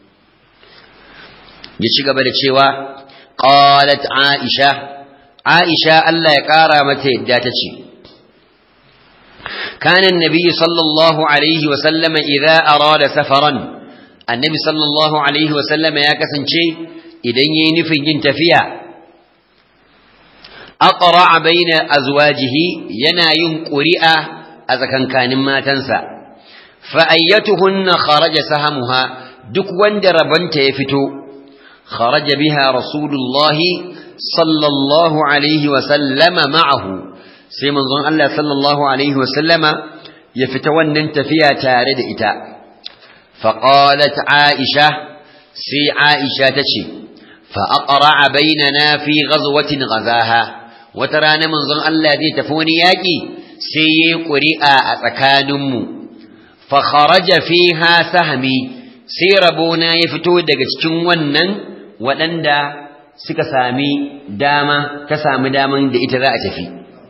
A: ya ci gaba da cewa qalat aisha aisha Allah ya kara mata yadda ta ce كان النبي صلى الله عليه وسلم إذا أراد سفرا النبي صلى الله عليه وسلم يا كسنشي إذن ينفي ينتفيا أقرع بين أزواجه ينا ينقرئ أذا كان كان ما تنسى فأيتهن خرج سهمها دك وندر بنت يفتو خرج بها رسول الله صلى الله عليه وسلم معه sai manzon Allah sallallahu alaihi wasallama ya fita wannan tafiya tare da ita faqalat aisha sai aisha tace fa aqra'a bainana fi ghazwatin ghazaha wata rana manzon Allah zai tafi wani yaki sai yayi ƙuri'a a tsakaninmu fa kharaja fiha sahmi sai rabona ya fito daga cikin wannan waɗanda suka sami dama ta sami daman da ita za a tafi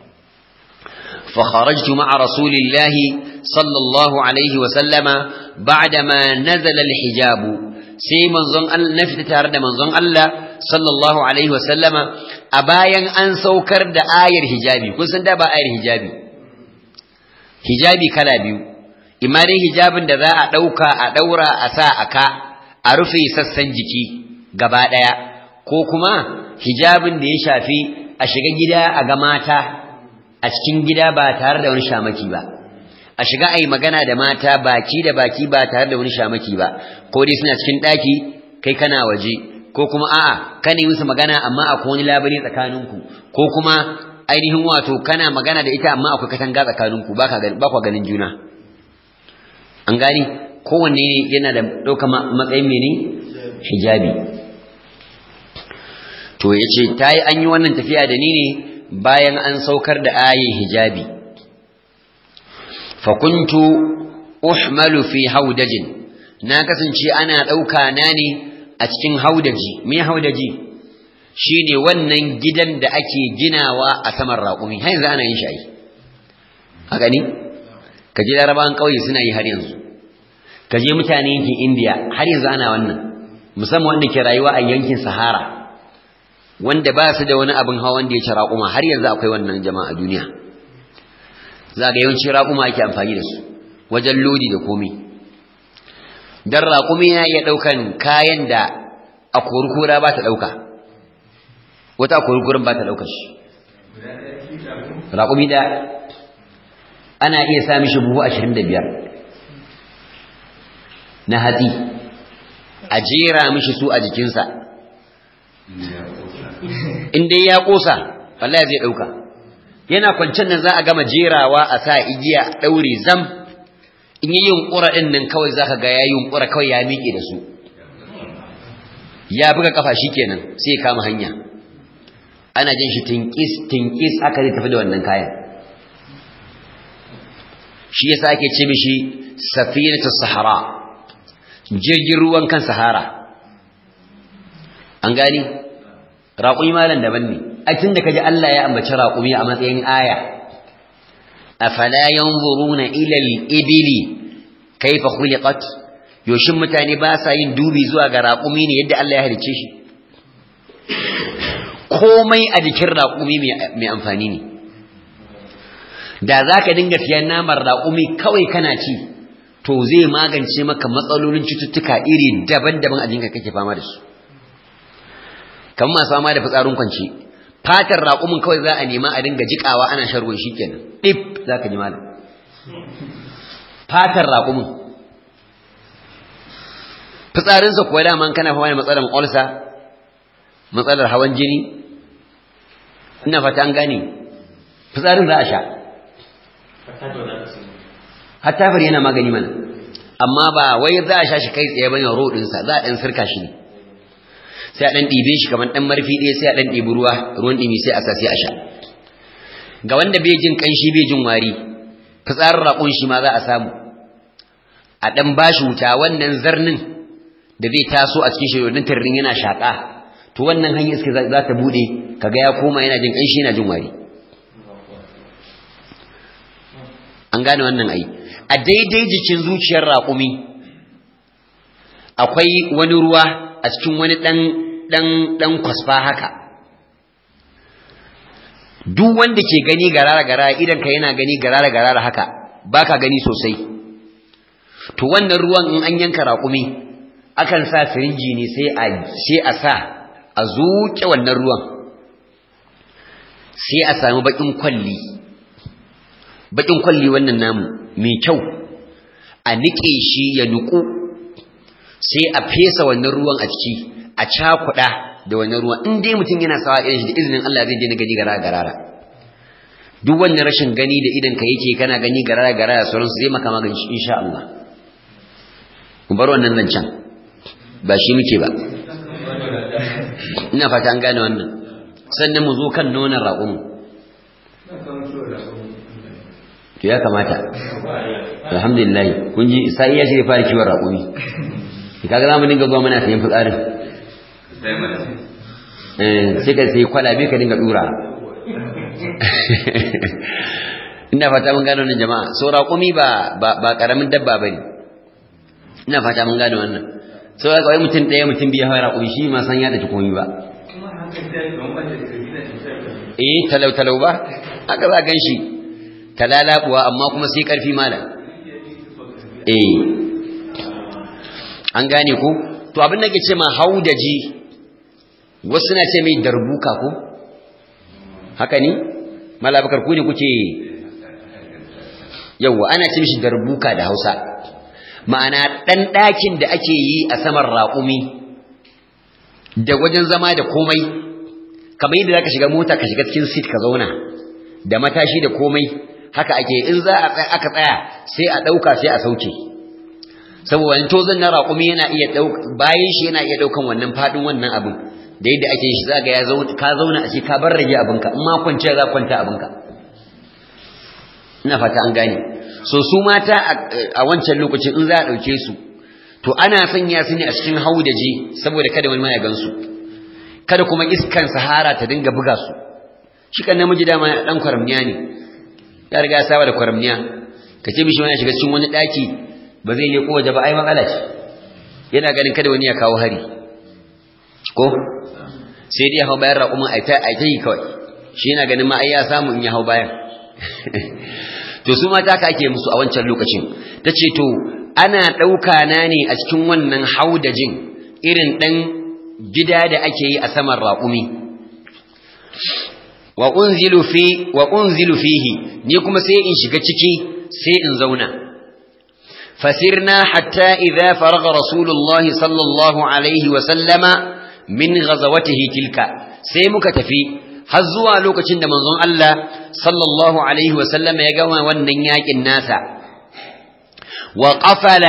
A: فخرجت مع رسول الله صلى الله عليه وسلم بعدما نزل الحجاب sai manzon Allah na fita tare da manzon Allah sallallahu alaihi wasallama a bayan an saukar da ayar hijabi kun san da ba ayar hijabi hijabi kala biyu imma dai hijabin da za a dauka a daura a sa aka a rufe sassan jiki gaba daya ko kuma hijabin da ya shafi a shiga gida a ga mata a cikin gida ba tare da wani shamaki ba a shiga a yi magana da mata baki da baki ba tare da wani shamaki ba ko dai suna cikin ɗaki kai kana waje ko kuma a'a kana yi musu magana amma akwai wani labari tsakaninku ko kuma ainihin wato kana magana da ita amma akwai katanga tsakaninku ba kwa ganin juna an gani kowanne yana da ɗaukar matsayin mene hijabi to ya ce ta yi an yi wannan tafiya da ni ne bayan an saukar da ayin hijabi fakuntu uhmalu fi haudajin na kasance ana ɗauka na ne a cikin haudaji me haudaji shine wannan gidan da ake ginawa a saman raƙumi har yanzu ana yin shi a gani ka je larabawan ƙauye suna yi har yanzu ka je mutane yankin indiya har yanzu ana wannan musamman wanda ke rayuwa a yankin sahara wanda ba su da wani abin hawa wanda ya ci raƙuma har yanzu akwai wannan jama'a duniya za ga yawanci raƙuma ake amfani da su wajen lodi da komai dan raƙumi yana iya ɗaukan kayan da a kurkura ba ta ɗauka wata kurkurin ba ta ɗaukar shi raƙumi da ana iya sa mishi buhu ashirin da biyar na hatsi a jera mishi su a jikinsa in dai ya ƙosa wallahi zai ɗauka yana kwancen nan za a gama jerawa a sa igiya ɗaure zam in yi yunƙura ɗin nan kawai za ka ga ya yunƙura kawai ya miƙe da su ya buga kafa shi kenan sai ya kama hanya ana jin shi tinkis tinkis aka zai tafi da wannan kayan shi yasa ake ce mishi safinatu sahara jirgin ruwan kan sahara an gani raƙumi malan daban ne a tun da kaji Allah ya ambaci raƙumi a matsayin aya afala yanzuruna ila al-ibili kayfa khuliqat yoshin mutane ba sa yin dubi zuwa ga raƙumi ne yadda Allah ya halicce shi komai a jikin raƙumi mai amfani ne da za ka dinga siyan naman raƙumi kawai kana ci to zai magance maka matsalolin cututtuka iri daban-daban a jinka kake fama da su kamar masu fama da fitsarin kwanci fatar raƙumin kawai za a nema a dinga jiƙawa ana shan ruwan shi kenan ɗif za ka ji malam fatar raƙumin fitsarinsa kuwa dama kana fama da matsalar ƙwalsa matsalar hawan jini ina fata an gane fitsarin za a sha hatta fari yana magani mana amma ba wai za a sha shi kai tsaye bane rodinsa za a ɗan sirka shi ne sai a ɗan ɗibe shi kamar ɗan marfi ɗaya sai a ɗan ɗibi ruwa ruwan ɗimi sai a sa sai a sha ga wanda bai jin ƙanshi bai jin wari fitsarin raƙon shi ma za a samu a ɗan bashi wuta wannan zarnin da zai taso a cikin shirin tarrin yana shaƙa to wannan hanyar iska za ta buɗe kaga ya koma yana jin ƙanshi yana jin wari an gane wannan ai a daidai jikin zuciyar raƙumi akwai wani ruwa a cikin wani ɗan ɗan ɗan kwasfa haka duk wanda ke gani garara garara idan ka yana gani garara garara haka baka gani sosai to wannan ruwan in an yanka raƙumi akan sa sirinji ne sai a sai a sa a zuƙe wannan ruwan sai a samu bakin kwalli bakin kwalli wannan namu mai kyau a nike shi ya nuku sai a fesa wannan ruwan a ciki a cakuɗa da wannan ruwan in dai mutum yana sawa irin shi da izinin Allah zai je na gani garara garara duk wannan rashin gani da idan ka yake kana gani garara garara sauransu zai maka magani insha Allah mu bar wannan zancen ba shi muke ba ina fata an gane wannan sannan mu zo kan nonon raƙumu to ya kamata alhamdulillah kun ji sai ya shi fara kiwon raƙumi kaga zamu dinga zuwa muna sayan fitsarin eh sai ka sai kwalabe ka dinga dura ina fata mun gane wannan jama'a so raƙumi ba ba karamin dabba bane ina fata mun gane wannan so ga wai mutum ɗaya mutum biya hawa raƙumi shi ma san ya da komai ba eh talau talau ba aka za gan shi talalabuwa amma kuma sai karfi mala eh an gane ko to abin da ke ce ma haudaji wasu na ce mai darbuka ko haka ne malabakar ku ne kuke yawwa ana ce mishi darbuka da hausa ma'ana ɗan ɗakin da ake yi a saman raƙumi da wajen zama da komai kamar yadda za ka shiga mota ka shiga cikin sit ka zauna da matashi da komai haka ake in za a tsaya aka tsaya sai a ɗauka sai a sauke saboda wani tozon na raƙumi yana iya bayan shi yana iya ɗaukan wannan faɗin wannan abin da yadda ake shi za ga ya ka zauna a ce ka bar rage abinka in ma kwanciya za kwanta abinka ina fata an gane so su mata a wancan lokacin in za a ɗauke su to ana sanya su ne a cikin haudaji saboda kada wani ma ya gansu kada kuma iskan sahara ta dinga buga su shi kan namiji dama dan kwaramniya ne ya riga ya saba da kwaramniya ka ce mishi wani shiga cikin wani daki ba zai leko waje ba ai matsala ce yana ganin kada wani ya kawo hari ko sai dai hau bayan raƙumin a ta yi kawai shi yana ganin ma ai ya samu in ya hau bayan to su mata ka ake musu a wancan lokacin ta ce to ana ɗauka na ne a cikin wannan haudajin irin ɗan gida da ake yi a saman raƙumi wa unzilu fi wa unzilu fihi ni kuma sai in shiga ciki sai in zauna fasirna hatta idza faraga rasulullahi sallallahu alaihi wa sallama min ghazawatihi tilka sai muka tafi har zuwa lokacin da manzon Allah sallallahu alaihi wa sallama ya gama wannan yakin nasa wa qafala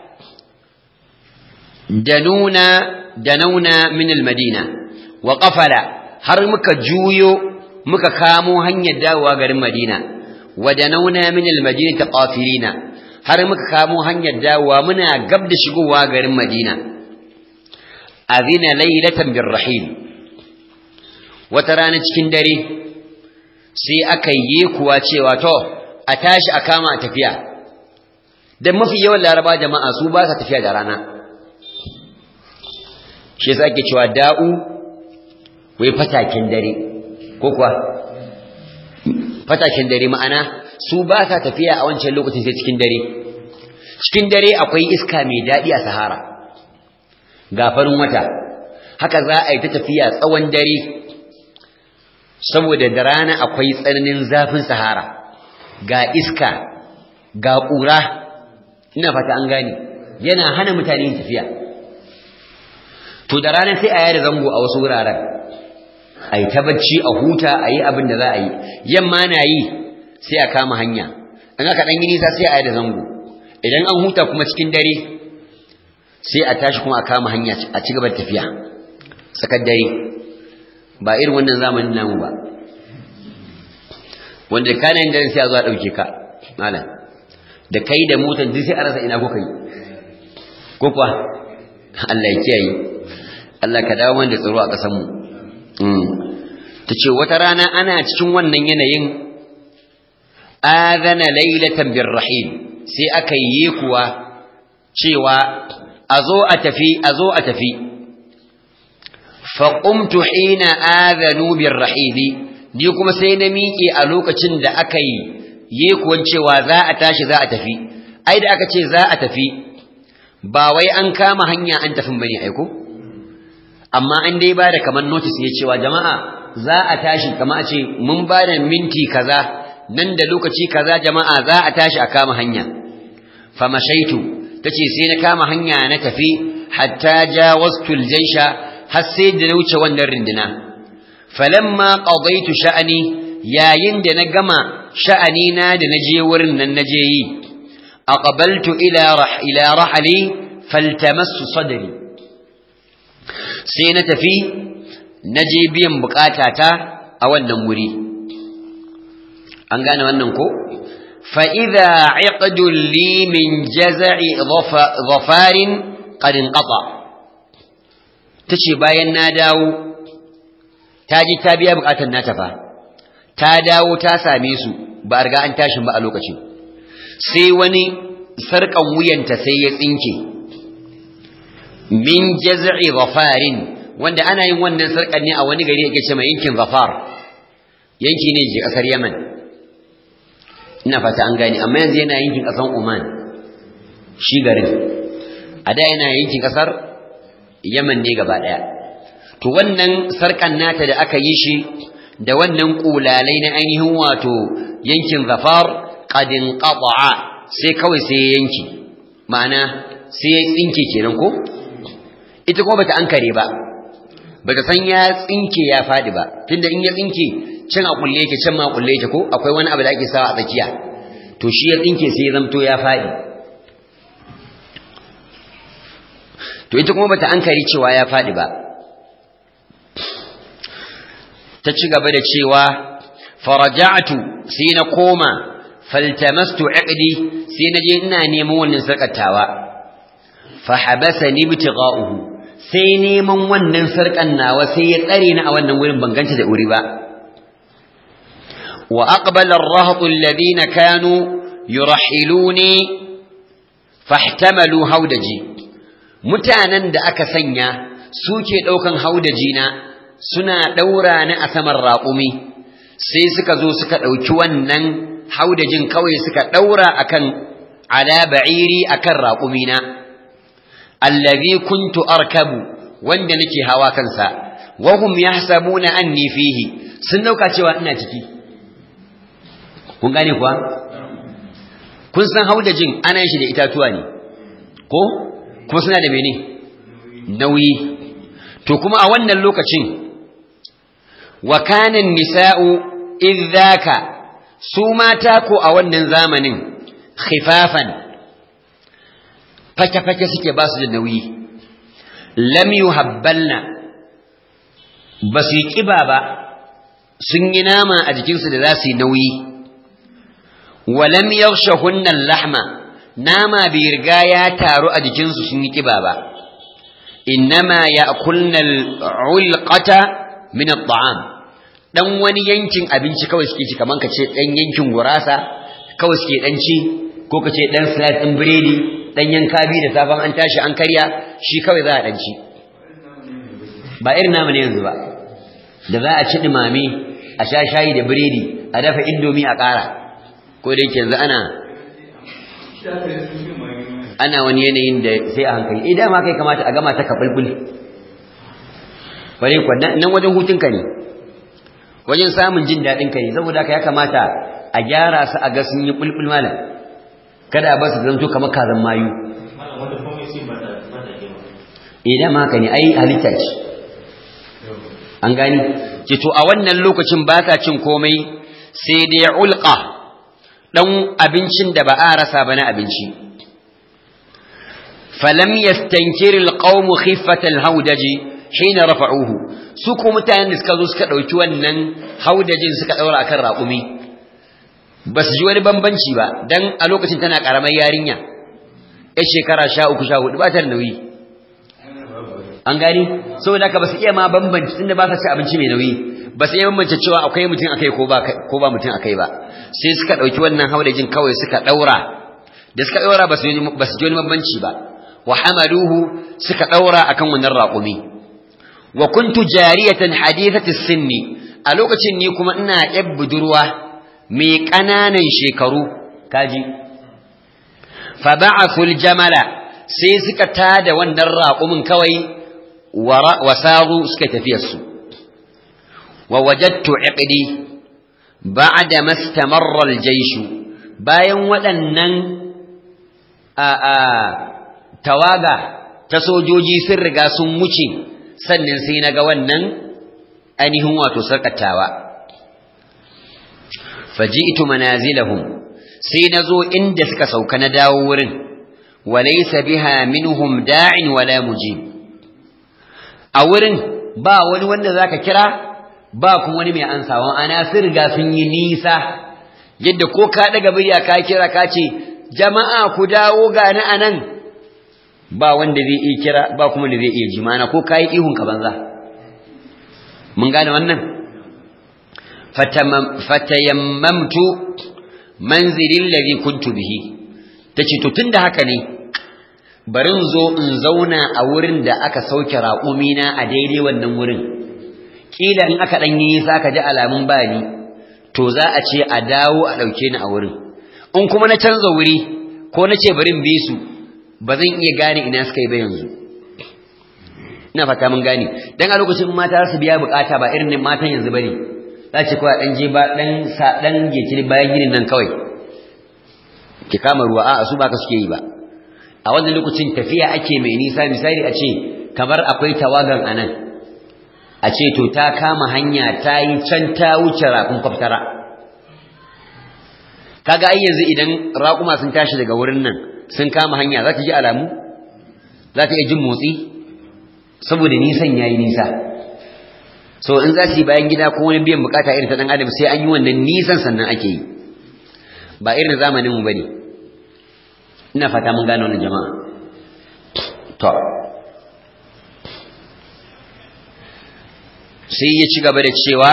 A: danuna danauna min almadina wa qafala har muka juyo muka kamo hanyar dawowa garin Madina wa danauna min almadinati qafilina har muka kamo hanyar dawowa muna gab da shigowa garin Madina azina laylatan birrahil wata rana cikin dare sai aka yi kuwa cewa to a tashi a kama a tafiya dan mafi yawan laraba jama'a su ba sa tafiya da rana shi yasa ake cewa da'u wai fatakin dare ko kuwa fatakin dare ma'ana su ba sa tafiya a wancan lokacin sai cikin dare cikin dare akwai iska mai daɗi a sahara ga farin wata haka za a yi ta tafiya tsawon dare saboda da rana akwai tsananin zafin sahara ga iska ga ƙura ina fata an gane yana hana mutane yin tafiya to da rana sai a yada zango a wasu wuraren a yi ta bacci a huta a yi abin da za a yi yamma na yi sai a kama hanya in aka ɗan yi nisa sai a yada zango idan an huta kuma cikin dare sai a tashi kuma a kama hanya a ci gaba da tafiya tsakar dare ba irin wannan zamanin namu ba wanda kana yin daren sai a zo a ɗauke ka malam da kai da motar duk sai a rasa ina kuka yi ko kuwa Allah ya kiyaye Allah ka dawo mana da tsaro a ƙasar mu ta ce wata rana ana cikin wannan yanayin adana lailatan birrahim sai aka yi kuwa cewa a zo a tafi a zo a tafi faƙumtu hina adanu birrahili ni kuma sai na miƙe a lokacin da aka yi yi kuwan cewa za a tashi za a tafi ai da aka ce za a tafi ba wai an kama hanya an tafin bane aiko amma an dai ba da kamar notice ne cewa jama'a za a tashi kama a ce mun ba da minti kaza nan da lokaci kaza jama'a za a tashi a kama hanya famashaitu tace sai na kama hanya na tafi hatta jawaztu aljaysha har sai da na wuce wannan rindina falamma qadaitu sha'ani yayin da na gama sha'ani na da naje wurin nan naje yi aqbaltu ila rah ila rahli faltamassu sadri sai na tafi naje biyan bukatata a wannan wuri an gane wannan ko fa idza iqdul li min jaz'i dhafarin qad inqata tace bayan na dawo ta ji ta biya bukatar nata fa ta dawo ta same su ba riga an tashin ba a lokacin sai wani sarkan wuyanta sai ya tsinke min jaz'i zafarin wanda ana yin wannan sarkan ne a wani gari yake ce mai yankin zafar yanki ne ke kasar Yaman ina fata an gane amma yanzu yana yankin kasar Oman shi garin a da yana yankin kasar Yaman ne gaba daya to wannan sarkan nata da aka yi shi da wannan kulalai na ainihin wato yankin zafar qadin qata'a sai kawai sai ya yanki ma'ana sai ya tsinke kenan ko ita kuma bata ankare ba bata san ya tsinke ya fadi ba tunda in ya tsinke can a kulle yake can ma kulle yake ko akwai wani abu da ake sawa a tsakiya to shi ya tsinke sai ya zamto ya fadi to ita kuma bata ankare cewa ya fadi ba ta ci gaba da cewa faraja'tu sai na koma faltamastu iqdi sai naje ina neman wannan sarkatawa fa habasani ibtigha'uhu sai neman wannan sarkan nawa sai ya tsare ni a wannan wurin ban ganta da uri ba wa aqbala ar-rahat alladhina kanu yurahiluni fahtamalu haudaji mutanen da aka sanya suke daukan haudaji na suna daura ni a saman raƙumi sai suka zo suka dauki wannan haudajin kawai suka daura akan ala ba'iri akan raƙumina allazi kuntu arkabu wanda nake hawa kansa wa hum yahsabuna anni fihi sun dauka cewa ina ciki kun gane kuwa kun san haudajin ana yin shi da itatuwa ne ko kuma suna da mene nauyi to kuma a wannan lokacin wa kana nisa'u idzaka su mata ko a wannan zamanin khifafan fake-fake suke ba su da nauyi lam yuhabbalna ba su yi ƙiba ba sun yi nama a jikinsu da za su yi nauyi walam yaghshahunna lahma nama bai riga ya taru a jikinsu sun yi kiba ba innama ya'kulna al-ulqata min at-ta'am dan wani yankin abinci kawai suke ci kaman ka ce dan yankin gurasa kawai suke dan ci ko ka ce dan slice din biredi dan yanka bi da safan an tashi an karya shi kawai za a dan ci ba irin namu ne yanzu ba da za a ci dumame a sha shayi da biredi a dafa indomi a ƙara ko da yake yanzu ana ana wani yanayin da sai a hankali eh dama kai kamata a gama ta ka bulbul bare kuwa nan wajen hutunka ne wajen samun jin daɗin ka ne saboda haka ya kamata a gyara su a ga sun yi bulbul malam kada a ba su zanto kamar kazan mayu eh dama haka ne ai halitta ce an gani ce to a wannan lokacin ba ta cin komai sai dai ulqa dan abincin da ba a rasa ba na abinci falam yastankir alqawm khiffat alhawdaj hina rafa'uhu su ko mutanen da suka zo suka dauki wannan haudajin suka daura akan raƙumi ba su ji wani bambanci ba dan a lokacin tana karamar yarinya yar shekara 13 14 ba ta da nauyi an gani saboda haka ba su iya ma bambanci tunda ba sa ci abinci mai nauyi ba su iya bambance cewa akwai mutum akai ko ba ko ba mutum akai ba sai suka dauki wannan haudajin kawai suka daura da suka daura ba su ba su ji wani bambanci ba wa hamaluhu suka daura akan wannan raƙumi wa kuntu jariyatan hadithati sinni a lokacin ni kuma ina yar budurwa mai ƙananan shekaru kaji fa ba'athul jamala sai suka tada wannan raƙumin kawai wasaru suka tafiyar su wa wajadtu iqdi ba'da mastamarra al-jaysh bayan waɗannan a a tawaga ta sojoji sun riga sun wuce sannan sai naga wannan ainihin wato sarkatawa faji'tu manazilahum sai nazo inda suka sauka na dawo wurin walaysa biha minhum da'in wala mujib a wurin ba wani wanda zaka kira ba kuma wani mai ansawa ana sun riga sun yi nisa yadda ko ka daga birya ka kira ka ce jama'a ku dawo ga ni anan ba wanda zai iya kira ba kuma da zai iya ji mana ko kai ihun ka banza mun gane wannan fatayammamtu manzilin ladhi kuntu bihi tace to tunda haka ne bari in zo in zauna a wurin da aka sauke raƙumina a daidai wannan wurin kila in aka dan yi sa ka ji alamun bani to za a ce a dawo a dauke ni a wurin in kuma na canza wuri ko na ce bari in bi su ba zan iya gane ina suka yi ba yanzu ina fata mun gane dan a lokacin mata su biya bukata ba irin matan yanzu bane za ce kawai dan je ba dan sa dan geci bayan ginin nan kawai ki kama ruwa a su ba ka suke yi ba a wannan lokacin tafiya ake mai nisa misali a ce kamar akwai tawagan anan a ce to ta kama hanya ta yi can ta wuce rakun kwaftara kaga ai yanzu idan raƙuma sun tashi daga wurin nan sun kama hanya za ta ji alamu za ta iya jin motsi saboda nisan ya yi nisa so in za su yi bayan gida ko wani biyan bukata irin ta ɗan adam sai an yi wannan nisan sannan ake yi ba irin zamaninmu ba ne ina fata mun gane wannan jama'a to sai ya ci gaba da cewa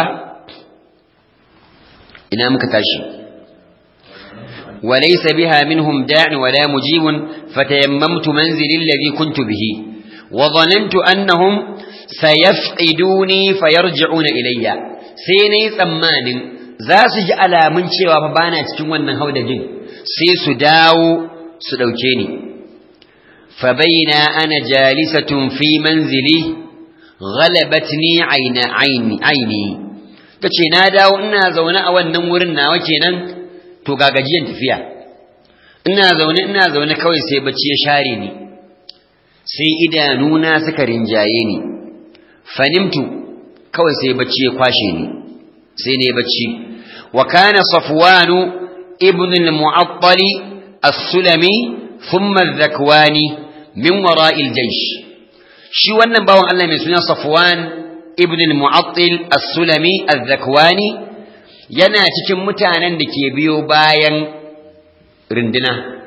A: ina muka tashi وليس بها منهم داع ولا مجيب فتيممت منزلي الذي كنت به وظننت أنهم سيفقدوني فيرجعون إلي سيني ثمان ذاس جعل من شوى فبانا تكون هودا جن سيس داو سدوكيني فبين أنا جالسة في منزلي غلبتني عين عيني عيني kace na dawo ina zaune a wannan wurin nawa kenan to ga gajiyan tafiya ina zaune ina zaune kawai sai bacci ya share ni sai idanuna suka rinjaye ni fanimtu kawai sai bacci ya kwashe ni sai ne bacci wa kana safwanu ibn al-mu'attal as-sulami thumma az-zakwani min wara'i al-jaysh shi wannan bawan Allah mai suna safwan ibn al-mu'attal as-sulami az-zakwani yana cikin mutanen da ke biyo bayan rinduna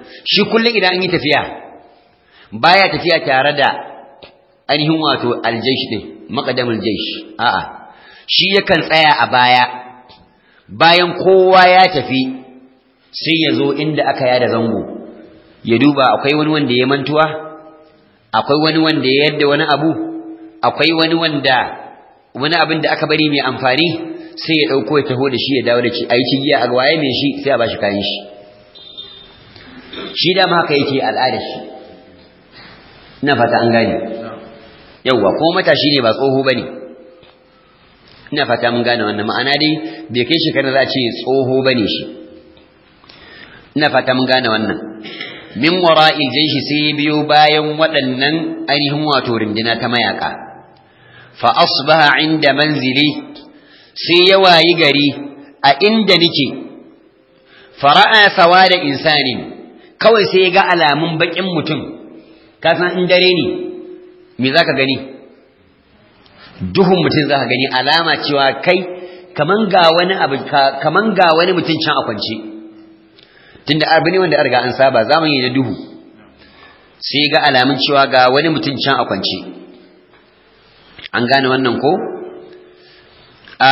A: shi kullum idan an yi tafiya baya tafiya tare da ainihin wato aljaish din maqdamul jaish a'a shi yakan tsaya a baya bayan kowa ya tafi sai ya zo inda aka yada zango ya duba akwai wani wanda ya mantuwa akwai wani wanda ya yadda wani abu akwai wani wanda wani abin da aka bari mai amfani sai ya dauko ya taho da shi ya dawo da shi ayi cigiya a waye mai shi sai a bashi kayan shi shi da ma haka yake al'adar shi ina fata an gane yauwa ko matashi ne ba tsoho bane ina fata mun gane wannan ma'ana dai bai kai shekarar za a ce tsoho bane shi ina fata mun gane wannan min wara'il jayshi sai biyo bayan waɗannan ainihin wato rindina ta mayaka fa asbaha inda manzili sai ya wayi gari a inda nake fara'a sawada insanin kawai sai ya ga alamun bakin mutum ka san in dare ne me zaka gani duhun mutum zaka gani alama cewa kai kaman ga wani abu kaman ga wani mutum can a kwance tunda abu ne wanda riga an saba zamani da duhu sai ga alamun cewa ga wani mutum can a kwance an gane wannan ko a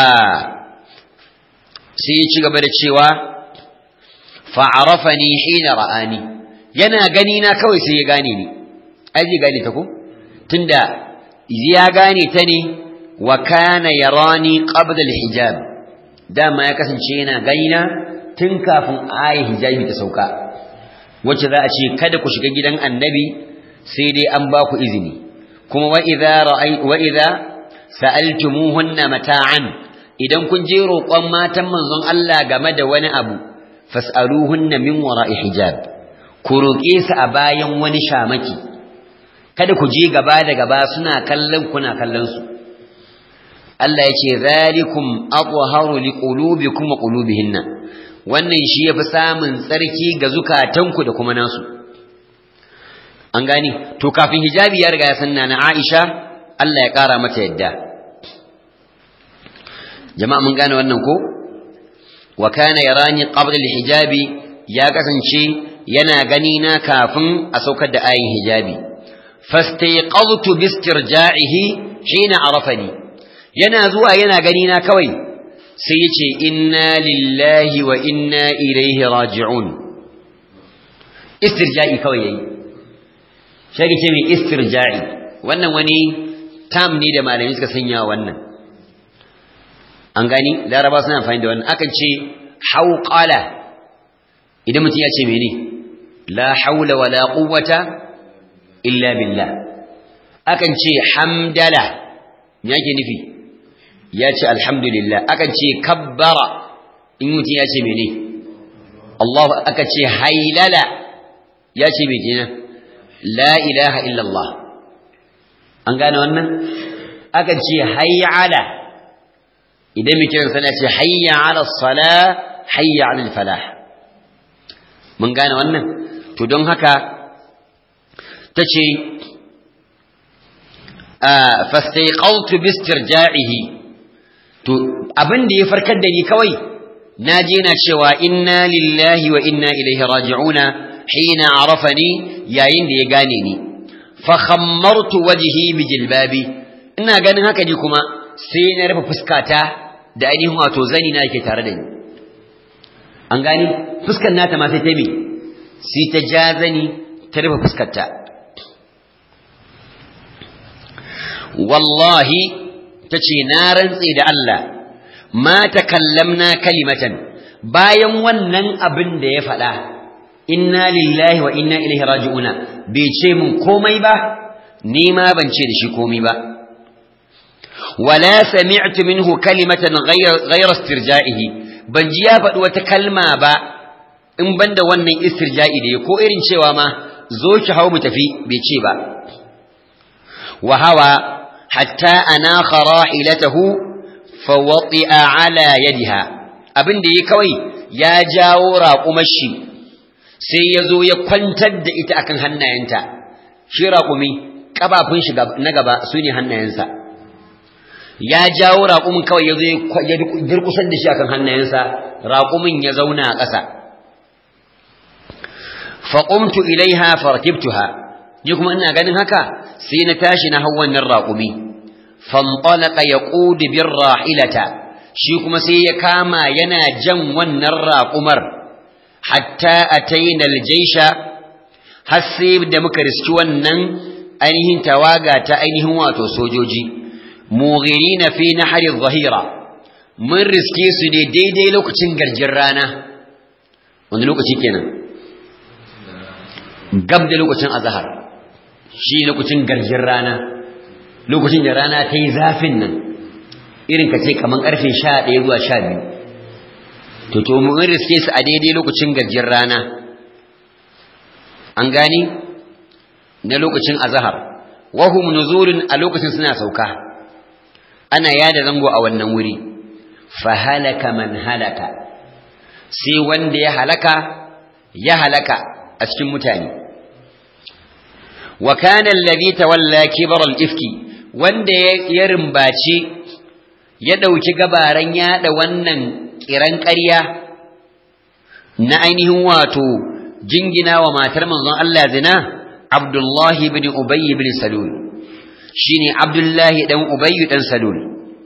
A: sai ya ci gaba da cewa fa'arafani hina ra'ani yana gani na kawai sai ya gane ni ai zai gane ta ko tunda ya gane ta ne wa kana yarani qabla al-hijab dama ya kasance yana gani na tun kafin ayi hijabi ta sauka wacce za a ce kada ku shiga gidan annabi sai dai an ba ku izini kuma wa idza ra'ay wa idza sa'altumuhunna mata'an idan kun je roƙon matan manzon Allah game da wani abu fas'aluhunna min wara'i hijab ku roƙe su a bayan wani shamaki kada ku je gaba da gaba suna kallon kuna kallon su Allah ya ce zalikum athaharu liqulubikum wa qulubihinna wannan shi yafi samun tsarki ga zukatanku da kuma nasu an gani to kafin hijabi ya riga ya sanna na Aisha Allah ya kara mata yadda jama'a mun gane wannan ko wa kana yarani qabla al-hijabi ya kasance yana gani na kafin a saukar da ayin hijabi fastayqadtu bistirja'ihi hina arafani yana zuwa yana gani na kawai sai yace inna lillahi wa inna ilaihi raji'un istirja'i kawai yayi shi ce mai istirja'i wannan wani tam ne da malami suka sanya wannan an gani laraba suna amfani da wannan akan ce hauqala idan mutum ya ce mene la haula wala quwwata illa billah akan ce hamdala me yake nufi ya ce alhamdulillah akan ce kabbara in mutum ya ce mene Allah aka ce hailala ya ce me kenan la ilaha illallah an gane wannan akan ce hayya ala idan mai kiran sana ce hayya ala sala hayya ala falah mun gane wannan to don haka ta ce fastaiqaltu bistirja'ihi to abin da ya farkar da ni kawai na je na cewa inna lillahi wa inna ilaihi raji'una hina arafani yayin da ya gane ni fa khammartu wajhi bi jilbabi ina ganin haka ji kuma sai na rufe fuskata da ainihin wato zani na yake tare da ni an gani fuskar nata ma sai ta me sai ta ja zani ta rufe fuskarta wallahi tace na rantse da Allah ma takallamna kalimatan bayan wannan abin da ya faɗa inna lillahi wa inna ilaihi raji'una bai ce mun komai ba ni ma ban ce da shi komai ba wala sami'tu minhu kalimatan ghayra istirja'ihi ban ji ya faɗi wata kalma ba in banda wannan istirja'i da ya ko irin cewa ma zo ki hau mu tafi bai ce ba wa hawa hatta ana khara'ilatahu fa wati'a ala yadiha abin da ya kawai ya jawo raƙumar shi sai ya zo ya kwantar da ita akan hannayenta shi raƙumi ƙafafun shi na gaba su ne hannayensa ya jawo raƙumin kawai ya zo ya durƙusar da shi akan hannayensa raƙumin ya zauna a ƙasa faqumtu ilaiha farakibtuha ni kuma ina ganin haka sai na tashi na hau wannan raƙumi fanṭalaqa yaqud bir rahilata shi kuma sai ya kama yana jan wannan raƙumar hatta ataina aljaysha har sai da muka riski wannan ainihin tawaga ta ainihin wato sojoji mughirina fi nahri adh-dhahira mun riske su ne daidai lokacin garjin rana wani lokaci kenan gab da lokacin azhar shi lokacin garjin rana lokacin da rana ta yi zafin nan irin ka ce kaman karfe 11 zuwa 12 to to mun riske su a daidai lokacin garjin rana an gani na lokacin azhar wahum nuzulun a lokacin suna sauka ana yada zango a wannan wuri fa halaka man halaka sai wanda ya halaka ya halaka a cikin mutane wa kana alladhi tawalla kibar al-ifki wanda ya rimbaci ya dauki gabaran yada wannan kiran ƙarya na ainihin wato jingina wa matar manzon Allah zina Abdullah ibn Ubay ibn Salul shine Abdullah dan Ubay dan Salul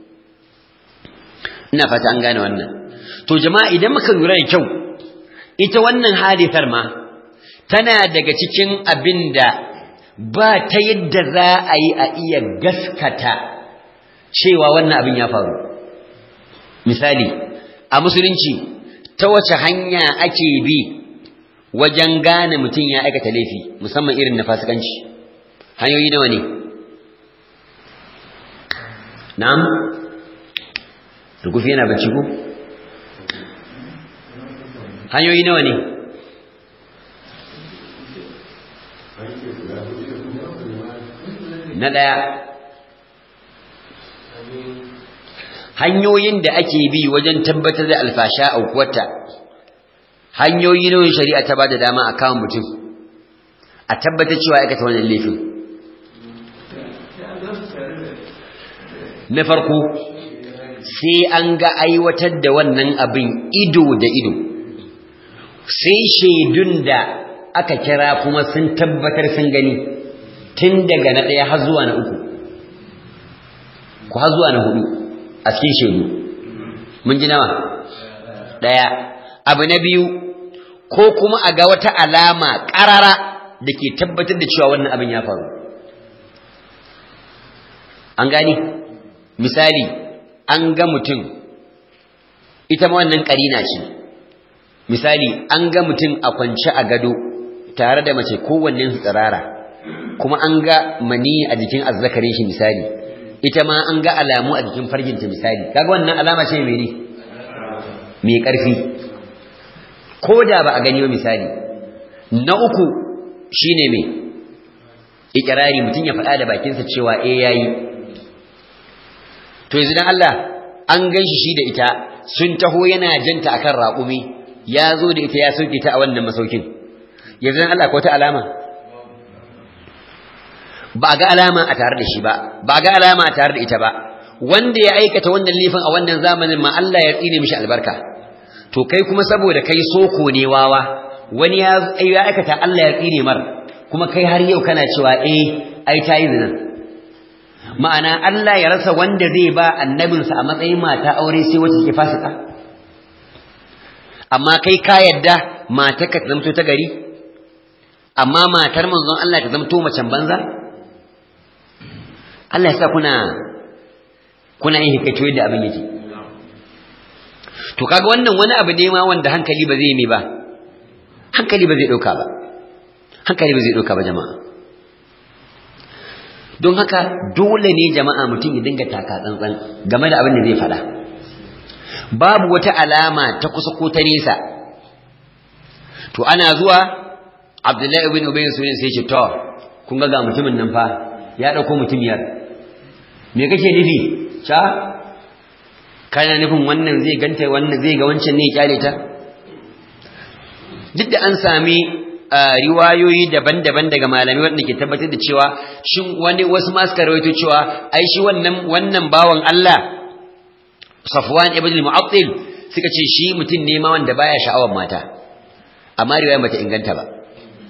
A: ina fata an gane wannan to jama'a idan muka lura da kyau ita wannan hadisar ma tana daga cikin abinda ba ta yadda za a yi a iya gaskata cewa wannan abin ya faru misali a musulunci ta wace hanya ake bi wajen gane mutum ya aikata laifi musamman irin na fasikanci hanyoyi nawa ne na'am rukufi yana bacci ko hanyoyi nawa ne na ɗaya hanyoyin da ake bi wajen tabbatar da alfasha a kuwata hanyoyi nawa shari'a ta bada dama a kawo mutum a tabbatar cewa aikata wannan laifin na farko sai an ga aiwatar da wannan abin ido da ido sai shaidun da aka kira kuma sun tabbatar sun gani tun daga na ɗaya har zuwa na uku ku har zuwa na hudu a cikin shaidu mun ji nawa ɗaya abu na biyu ko kuma a ga wata alama ƙarara da ke tabbatar da cewa wannan abin ya faru an gani misali an ga mutum ita ma wannan ƙarina ce misali an ga mutum a kwance a gado tare da mace kowanne su tsirara kuma an ga mani a jikin azzakarin shi misali ita ma an ga alamu a jikin farginta misali kaga wannan alama ce mene mai ƙarfi ko da ba a gani ba misali na uku shine mai ikirari mutum ya faɗa da bakinsa cewa eh yayi to yanzu dan Allah an ganshi shi da ita sun taho yana janta akan raƙumi ya zo da ita ya sauke ta a wannan masaukin yanzu dan Allah ko ta alama ba ga alama a tare da shi ba ba ga alama a tare da ita ba wanda ya aikata wannan lifin a wannan zamanin ma Allah ya tsine mishi albarka to kai kuma saboda kai soko ne wawa wani ya ya aikata Allah ya tsine mar kuma kai har yau kana cewa eh ai tayi zina ma'ana Allah ya rasa wanda zai ba annabinsa a matsayin mata aure sai wacce ke fasika amma kai ka yadda matarka ta zamto ta gari amma matar manzon Allah ta zamto macen banza Allah ya sa kuna kuna yin hikaito yadda abin yake to kaga wannan wani abu ne ma wanda hankali ba zai yi ba hankali ba zai dauka ba hankali ba zai dauka ba jama'a don haka dole ne jama'a mutum ya dinga taka tsantsan game da abin da zai faɗa babu wata alama ta kusa ko ta nesa to ana zuwa Abdullahi ibn Ubay sunan sai ce to kun ga ga mutumin nan fa ya dauko mutumiyar me kake nufi cha kana nufin wannan zai ganta wannan zai ga wancan ne ya kyale ta duk da an sami riwayoyi daban-daban daga malamai wanda ke tabbatar da cewa shin wani wasu ma suka rawaito cewa ai shi wannan wannan bawan Allah Safwan ibn al-Mu'attil suka ce shi mutum ne ma wanda baya sha'awar mata amma riwayar bata inganta ba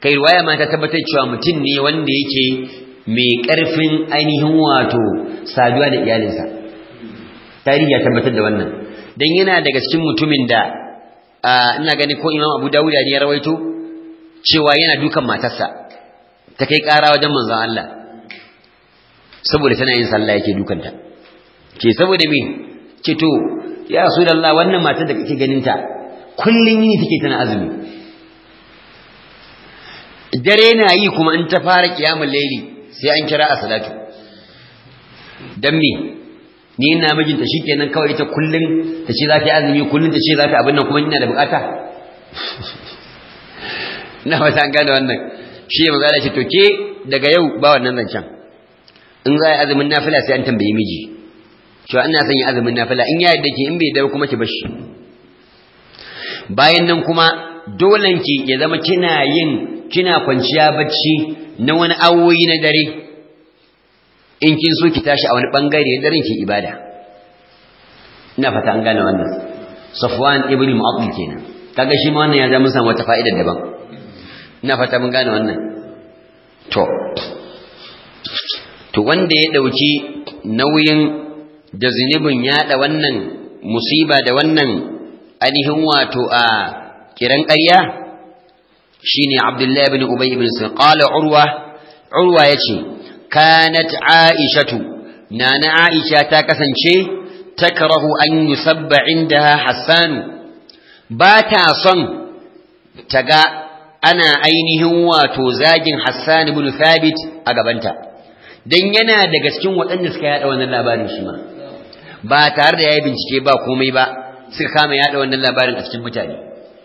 A: kai riwaya ma ta tabbatar cewa mutum ne wanda yake mai ƙarfin ainihin wato saduwa da iyalinsa tarihi ya tabbatar da wannan dan yana daga cikin mutumin da ina gani ko Imam Abu Dawud ne ya rawaito cewa yana dukan matarsa ta kai ƙara wajen manzon Allah saboda tana yin sallah yake dukanta ke saboda me ce to ya Rasulullah wannan matar da kake ganin ta kullun yini take tana azumi dare na yi kuma in ta fara kiyamul laili sai an kira a salatu dan me ni ina mijinta shikenan kawai ita kullun ta ce za ta yi azumi kullun ta ce za ta abin nan kuma ina da bukata na wata an gane wannan shi ya magana ce to ke daga yau ba wannan zancen in za a yi azumin nafila sai an tambayi miji cewa ina son yi azumin nafila in ya yadda ke in bai dawo kuma ki bashi bayan nan kuma dolen ki ya zama kina yin kina kwanciya bacci na wani awoyi na dare in kin so ki tashi a wani bangare na daren ki ibada ina fata an gane wannan Safwan ibn Mu'attal kenan kaga shi ma wannan ya zama samu wata fa'ida daban ina fata mun gane wannan to to wanda ya dauki nauyin da zunubin yada wannan musiba da wannan ainihin wato a kiran ƙarya shine Abdullah ibn Ubay ibn Sulaiman qala Urwa Urwa yace kanat Aishatu nana Aisha ta kasance takrahu an yusabba indaha Hassan ba ta son ta ga ana ainihin wato zagin Hassan ibn Thabit a gabanta dan yana daga cikin waɗanda suka yada wannan labarin shi ma ba tare da yayi bincike ba komai ba suka kama yada wannan labarin a cikin mutane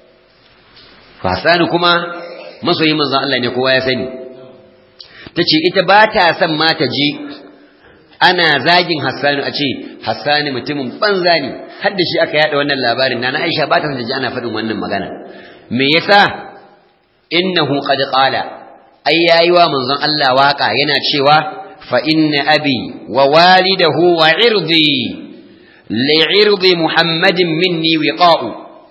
A: Hassan kuma masoyin manzon Allah ne kowa ya sani tace ita ba ta son ma ta je ana zagin Hassan a ce Hassan mutumin banza ne har da shi aka yada wannan labarin nana Aisha ba ta son ta ji ana faɗin wannan magana me yasa innahu qad qala ai yayi wa manzon Allah waka yana cewa fa inna abi wa walidahu wa irdi li'irdi muhammadin minni wiqa'u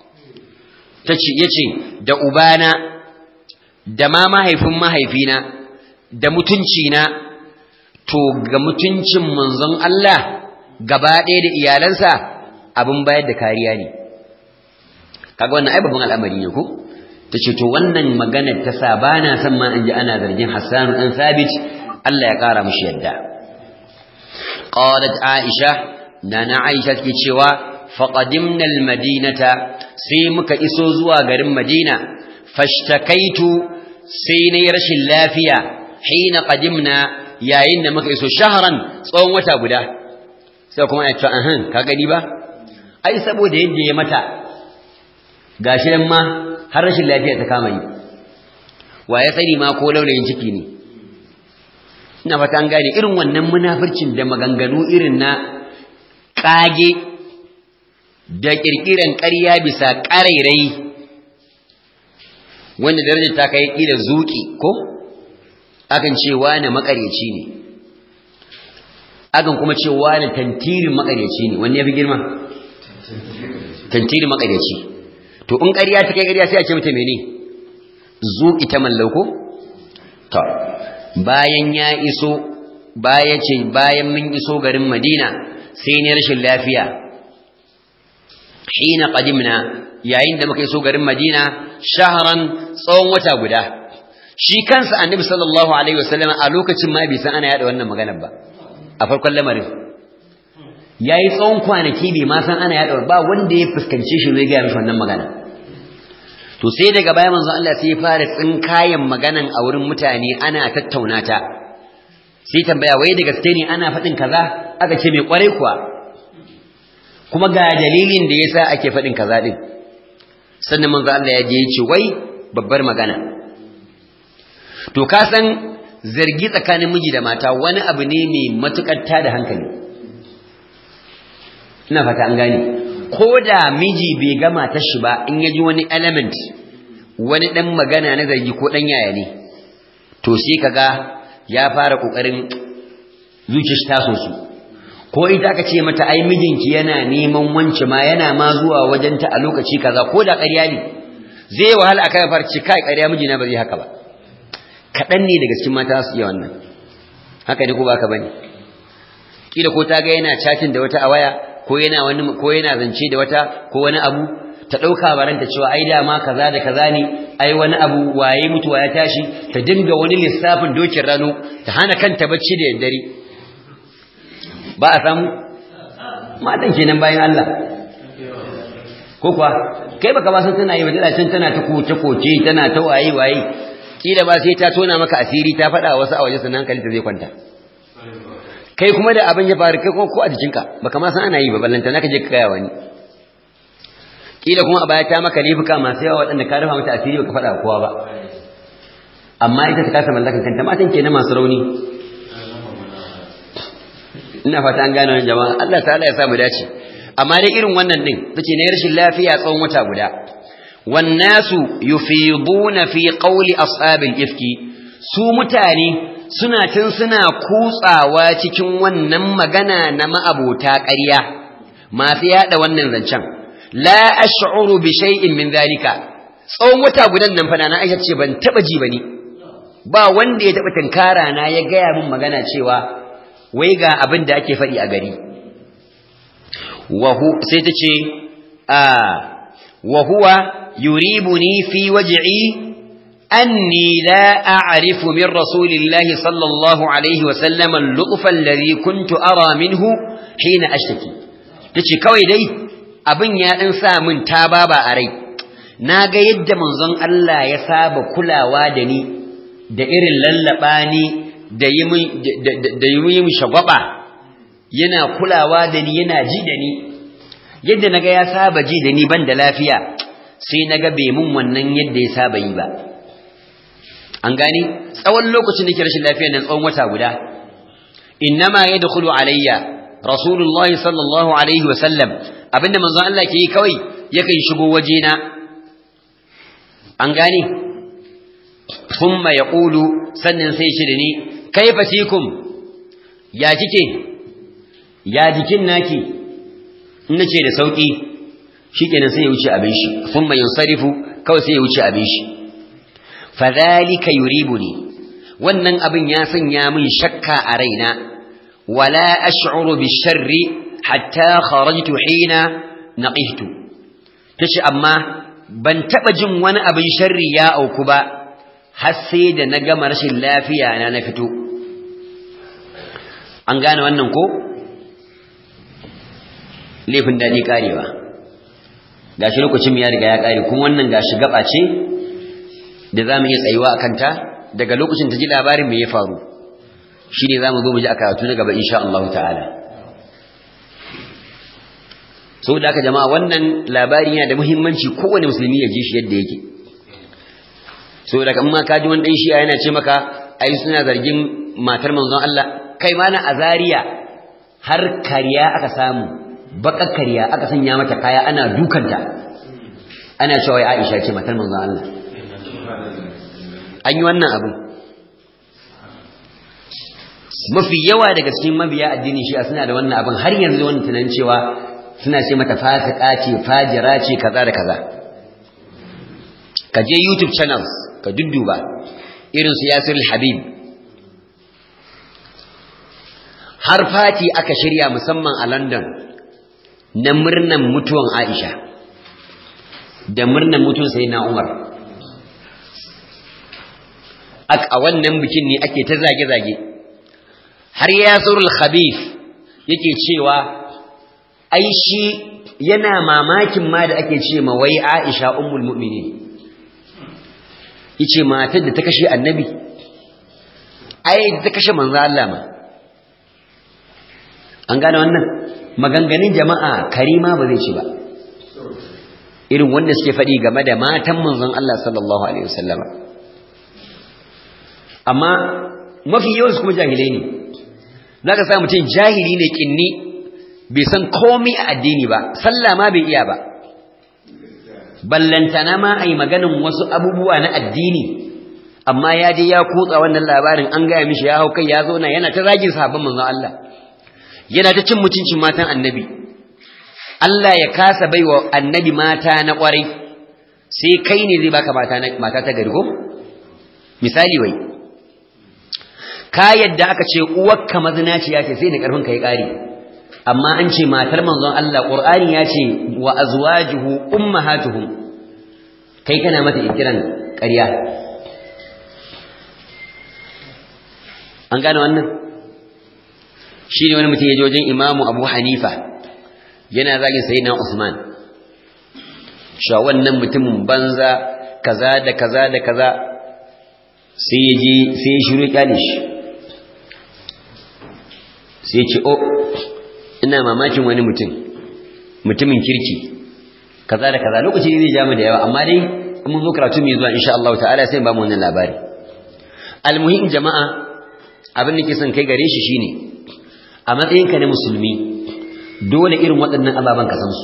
A: tace yace da ubana da ma mahaifin mahaifina da mutunci na to ga mutuncin manzon Allah gaba ɗaya da iyalansa abin bayar da kariya ne kaga wannan ai babban al'amari ne ko tace to wannan maganar ta sa bana son ma in ji ana zargin Hassan dan Sabit Allah ya kara mishi yadda qalat Aisha nana Aisha take cewa faqadimna almadinata sai muka iso zuwa garin Madina fashtakaitu sai nayi rashin lafiya hina qadimna yayin da muka iso shahran tsawon wata guda sai kuma ya ce ahan ka gani ba ai saboda yadda ya mata gashi nan ma har rashin lafiya ta kama yi wa ya sani ma ko laulayin ciki ne ina fata an gane irin wannan munafircin da maganganu irin na kage da kirkiran ƙarya bisa ƙarairai wanda darajar ta kai kila zuki ko akan ce wani makaryaci ne akan kuma ce wani tantirin makaryaci ne wanne ya fi girma tantirin makaryaci to in ƙarya ta kai ƙarya sai a ce mata mene zuki ta mallauko to bayan ya iso baya ce bayan mun iso garin Madina sai ne rashin lafiya hina qadimna yayin da muka iso garin Madina shahran tsawon wata guda shi kansa annabi sallallahu alaihi wasallam a lokacin ma bai san ana yada wannan maganar ba a farkon lamarin yayi tsawon kwanaki bai ma san ana yada ba wanda ya fuskance shi zai ga mishi wannan magana to sai daga baya manzon Allah sai ya fara tsinkayen maganan a wurin mutane ana tattauna ta sai tambaya wai da gaske ne ana faɗin kaza aka ce mai kwarai kuwa kuma ga dalilin da yasa ake faɗin kaza din sannan manzon Allah ya je ya ce wai babbar magana to ka san zargi tsakanin miji da mata wani abu ne mai matukar tada hankali ina fata an gane ko da miji bai ga matar shi ba in ya ji wani element wani dan magana na zargi ko dan yaya ne to sai kaga ya fara kokarin zuciyar ta so su ko ita aka ce mata ai mijinki yana neman wance ma yana ma zuwa wajenta a lokaci kaza ko da ƙarya ne zai wahala akai farci kai ƙarya mijina ba zai haka ba kaɗan ne daga cikin mata su iya wannan haka ne ko ba ka bane kila ko ta ga yana chatting da wata a waya ko yana wani ko yana zance da wata ko wani abu ta ɗauka baranta cewa ai dama kaza da kaza ne ai wani abu waye mutuwa ya tashi ta dinga wani lissafin dokin rano ta hana kanta bacci da daddare ba a samu matan kenan bayan Allah ko kuwa kai baka ba san tana yi ba can tana ta koce koce tana ta waye waye kila ba sai ta tona maka asiri ta faɗa wasu a waje sannan hankali ta zai kwanta kai kuma da abin ya faru kai ko a jikinka baka ma san ana yi ba ballanta naka je ka kaya wani kila kuma a baya ta maka laifuka masu yawa waɗanda ka rufa mata asiri baka faɗa kowa ba amma ita ta kasa mallakan kanta matan kenan masu rauni ina fata an gane wannan jama'a Allah ta'ala ya samu dace amma dai irin wannan din tace ne rashin lafiya tsawon wata guda wan nasu yufiduna fi qawli ashabil ifki su mutane suna tun suna kutsawa cikin wannan magana na ma'abota ƙarya masu yada wannan zancen la ash'uru bi shay'in min zalika tsawon wata gudan nan fa na Aisha ce ban taba ji bane ba wanda ya taba tunkara na ya gaya min magana cewa wai ga abin da ake faɗi a gari wahu sai ta ce a wa huwa yuribuni fi waj'i anni la a'rifu min rasulillahi sallallahu alaihi wa sallam al-luqf alladhi kuntu ara minhu hina ashtaki tace kawai dai abin ya dan sa min tababa a rai na ga yadda manzon Allah ya saba kulawa da ni da irin lallaba ni da yi min shagwaba yana kulawa da ni yana ji da ni yadda naga ya saba ji da ni ban da lafiya sai naga bai mun wannan yadda ya saba yi ba an gani tsawon lokacin da ke rashin lafiya nan tsawon wata guda innama yadkhulu alayya rasulullahi sallallahu alaihi wa sallam abinda manzon Allah ke yi kawai yakan shigo wajena an gani thumma yaqulu sannan sai shi da ni kaifa fikum ya kike ya jikin naki in nace da sauki shikenan sai ya wuce abin shi thumma yansarifu kawai sai ya wuce abin shi fadhalika yuribuni wannan abin ya sanya min shakka a raina wala ash'uru bisharri hatta kharajtu hina naqihtu tace amma ban taba jin wani abin sharri ya auku ba har sai da na gama rashin lafiya na na fito an gane wannan ko laifin daɗi ƙarewa gashi lokacin ya riga ya ƙare kuma wannan gashi gaba ce da za mu iya tsayuwa a kanta daga lokacin ta ji labarin me ya faru shi ne za mu zo mu ji a karatu na gaba insha Allah ta'ala so da aka jama'a wannan labari yana da muhimmanci kowane musulmi ya ji shi yadda yake so da kan ma kaji wani dan shi'a yana ce maka ai suna zargin matar manzon Allah kai ma na azariya har kariya aka samu baka kariya aka sanya mata kaya ana dukanta ana cewa Aisha ce matar manzon Allah an yi wannan abu mafi yawa daga cikin mabiya addinin shi'a suna da wannan abin har yanzu wannan tunanin cewa suna ce mata fasika ce fajira ce kaza da kaza ka je youtube channels ka dudduba irin su yasir habib har fati aka shirya musamman a london na murnan mutuwan aisha da murnan mutuwan sai na umar a wannan bikin ne ake ta zage-zage har yasirul habib yake cewa ai shi yana mamakin ma da ake ce ma wai aisha ummul mu'minin yace matar da ta kashe annabi ai ta kashe manzo Allah ma an gane wannan maganganun jama'a karima ba zai ci ba irin wanda suke faɗi game da matan manzon Allah sallallahu alaihi wasallama amma mafi yawan su kuma jahilai ne zaka sa mutum jahili ne kinni bai san komai a addini ba sallah ma bai iya ba ballantana ma ai maganin wasu abubuwa na addini amma ya je ya kutsa wannan labarin an gaya mishi ya hau kai ya zauna yana ta zagin sahabban manzon Allah yana ta cin mutuncin matan annabi Allah ya kasa baiwa annabi mata na kwarai sai kai ne zai baka mata mata ta gari ko misali wai ka yadda aka ce uwarka mazinaciya ce sai da karfin ka ya kare amma an ce matar manzon Allah Qur'ani ya ce wa azwajuhu ummahatuhum kai kana mata ikiran ƙarya an gane wannan shi ne wani mutum ya je wajen imamu abu hanifa yana zagin sayyidina usman sha wannan mutumin banza kaza da kaza da kaza sai ya je sai ya shiru kyale shi sai ya ce o ina mamakin wani mutum mutumin kirki kaza da kaza lokaci zai ja mu da yawa amma dai mun zo karatu mai zuwa insha Allah ta'ala sai ba mu wannan labari almuhim jama'a abin da ke son kai gare shi shine a matsayinka na musulmi dole irin waɗannan ababen ka san su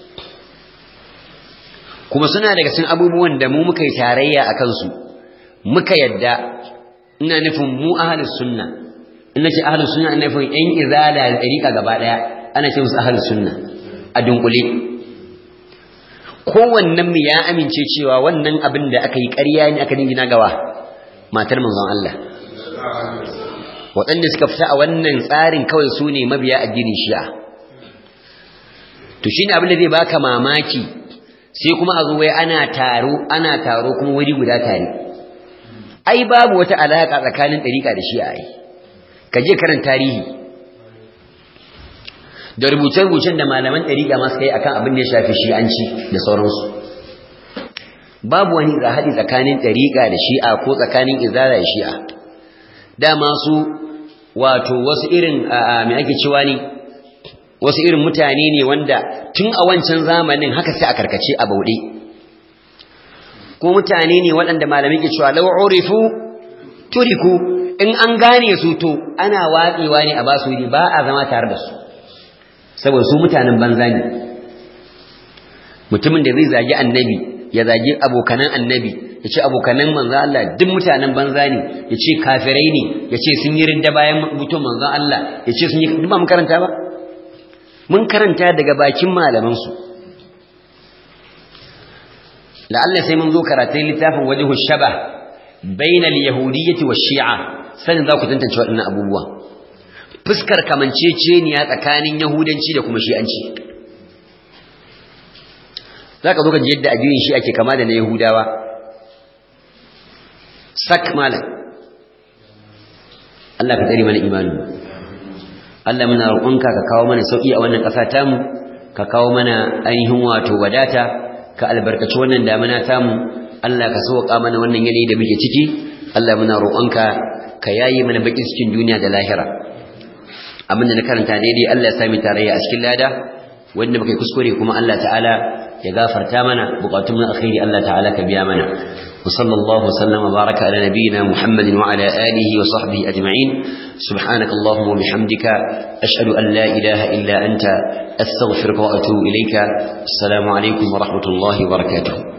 A: kuma suna daga cikin abubuwan da mu muka yi tarayya a kansu muka yadda ina nufin mu ahlus sunna ina ce ahlus sunna ina nufin yan izala da ɗariƙa gaba ɗaya ana ce musu ahlus sunna a dunkule kowannen mu ya amince cewa wannan abin da aka yi ƙarya ne aka dingina gawa matar manzon Allah waɗanda suka fita a wannan tsarin kawai su ne mabiya addinin shi'a to shine abin da zai baka mamaki sai kuma a zo wai ana taro ana taro kuma wuri guda tare ai babu wata alaka tsakanin ɗariƙa da shi'a ai ka je karan tarihi da rubuce-rubucen da malaman ɗariƙa masu kai akan abin da ya shafi shi'anci da sauransu babu wani haɗi tsakanin ɗariƙa da shi'a ko tsakanin izara da shi'a dama su wato wasu irin me ake cewa ne wasu irin mutane ne wanda tun a wancan zamanin haka sai a karkace a bauɗe ko mutane ne waɗanda malamai ke cewa law urifu turiku in an gane su to ana watsewa ne a basu wuri ba a zama tare da su saboda su mutanen banza ne mutumin da zai zagi annabi ya zagi abokanan annabi ya ce abokanan manzan Allah duk mutanen banza ne ya ce kafirai ne ya ce sun yi rinda bayan mutum manzan Allah ya ce sun yi duk ba mun karanta ba mun karanta daga bakin malamansu la'alla sai mun zo karatun littafin wajhu shaba bainal yahudiyyati wa shi'a sanin za ku tantance waɗannan abubuwa fuskar kamanceceniya tsakanin yahudanci da kuma shi'anci za ka zo ka ji yadda addinin shi ake kama da na yahudawa sak malam Allah ka tsare mana imanin Allah muna roƙonka ka kawo mana sauƙi a wannan ƙasa tamu ka kawo mana ainihin wato wadata ka albarkaci wannan damuna tamu Allah ka sauƙa mana wannan yanayi da muke ciki Allah muna roƙonka ka yayi mana bakin cikin duniya da lahira abin da na karanta daidai Allah ya sami tarayya a cikin lada wanda muka yi kuskure kuma Allah ta'ala ya gafarta mana bukatun mu alkhairi Allah ta'ala ka biya mana وصلى الله وسلم وبارك على نبينا محمد وعلى آله وصحبه أجمعين سبحانك اللهم وبحمدك أشهد أن لا إله إلا أنت أستغفرك وأتوب إليك السلام عليكم ورحمة الله وبركاته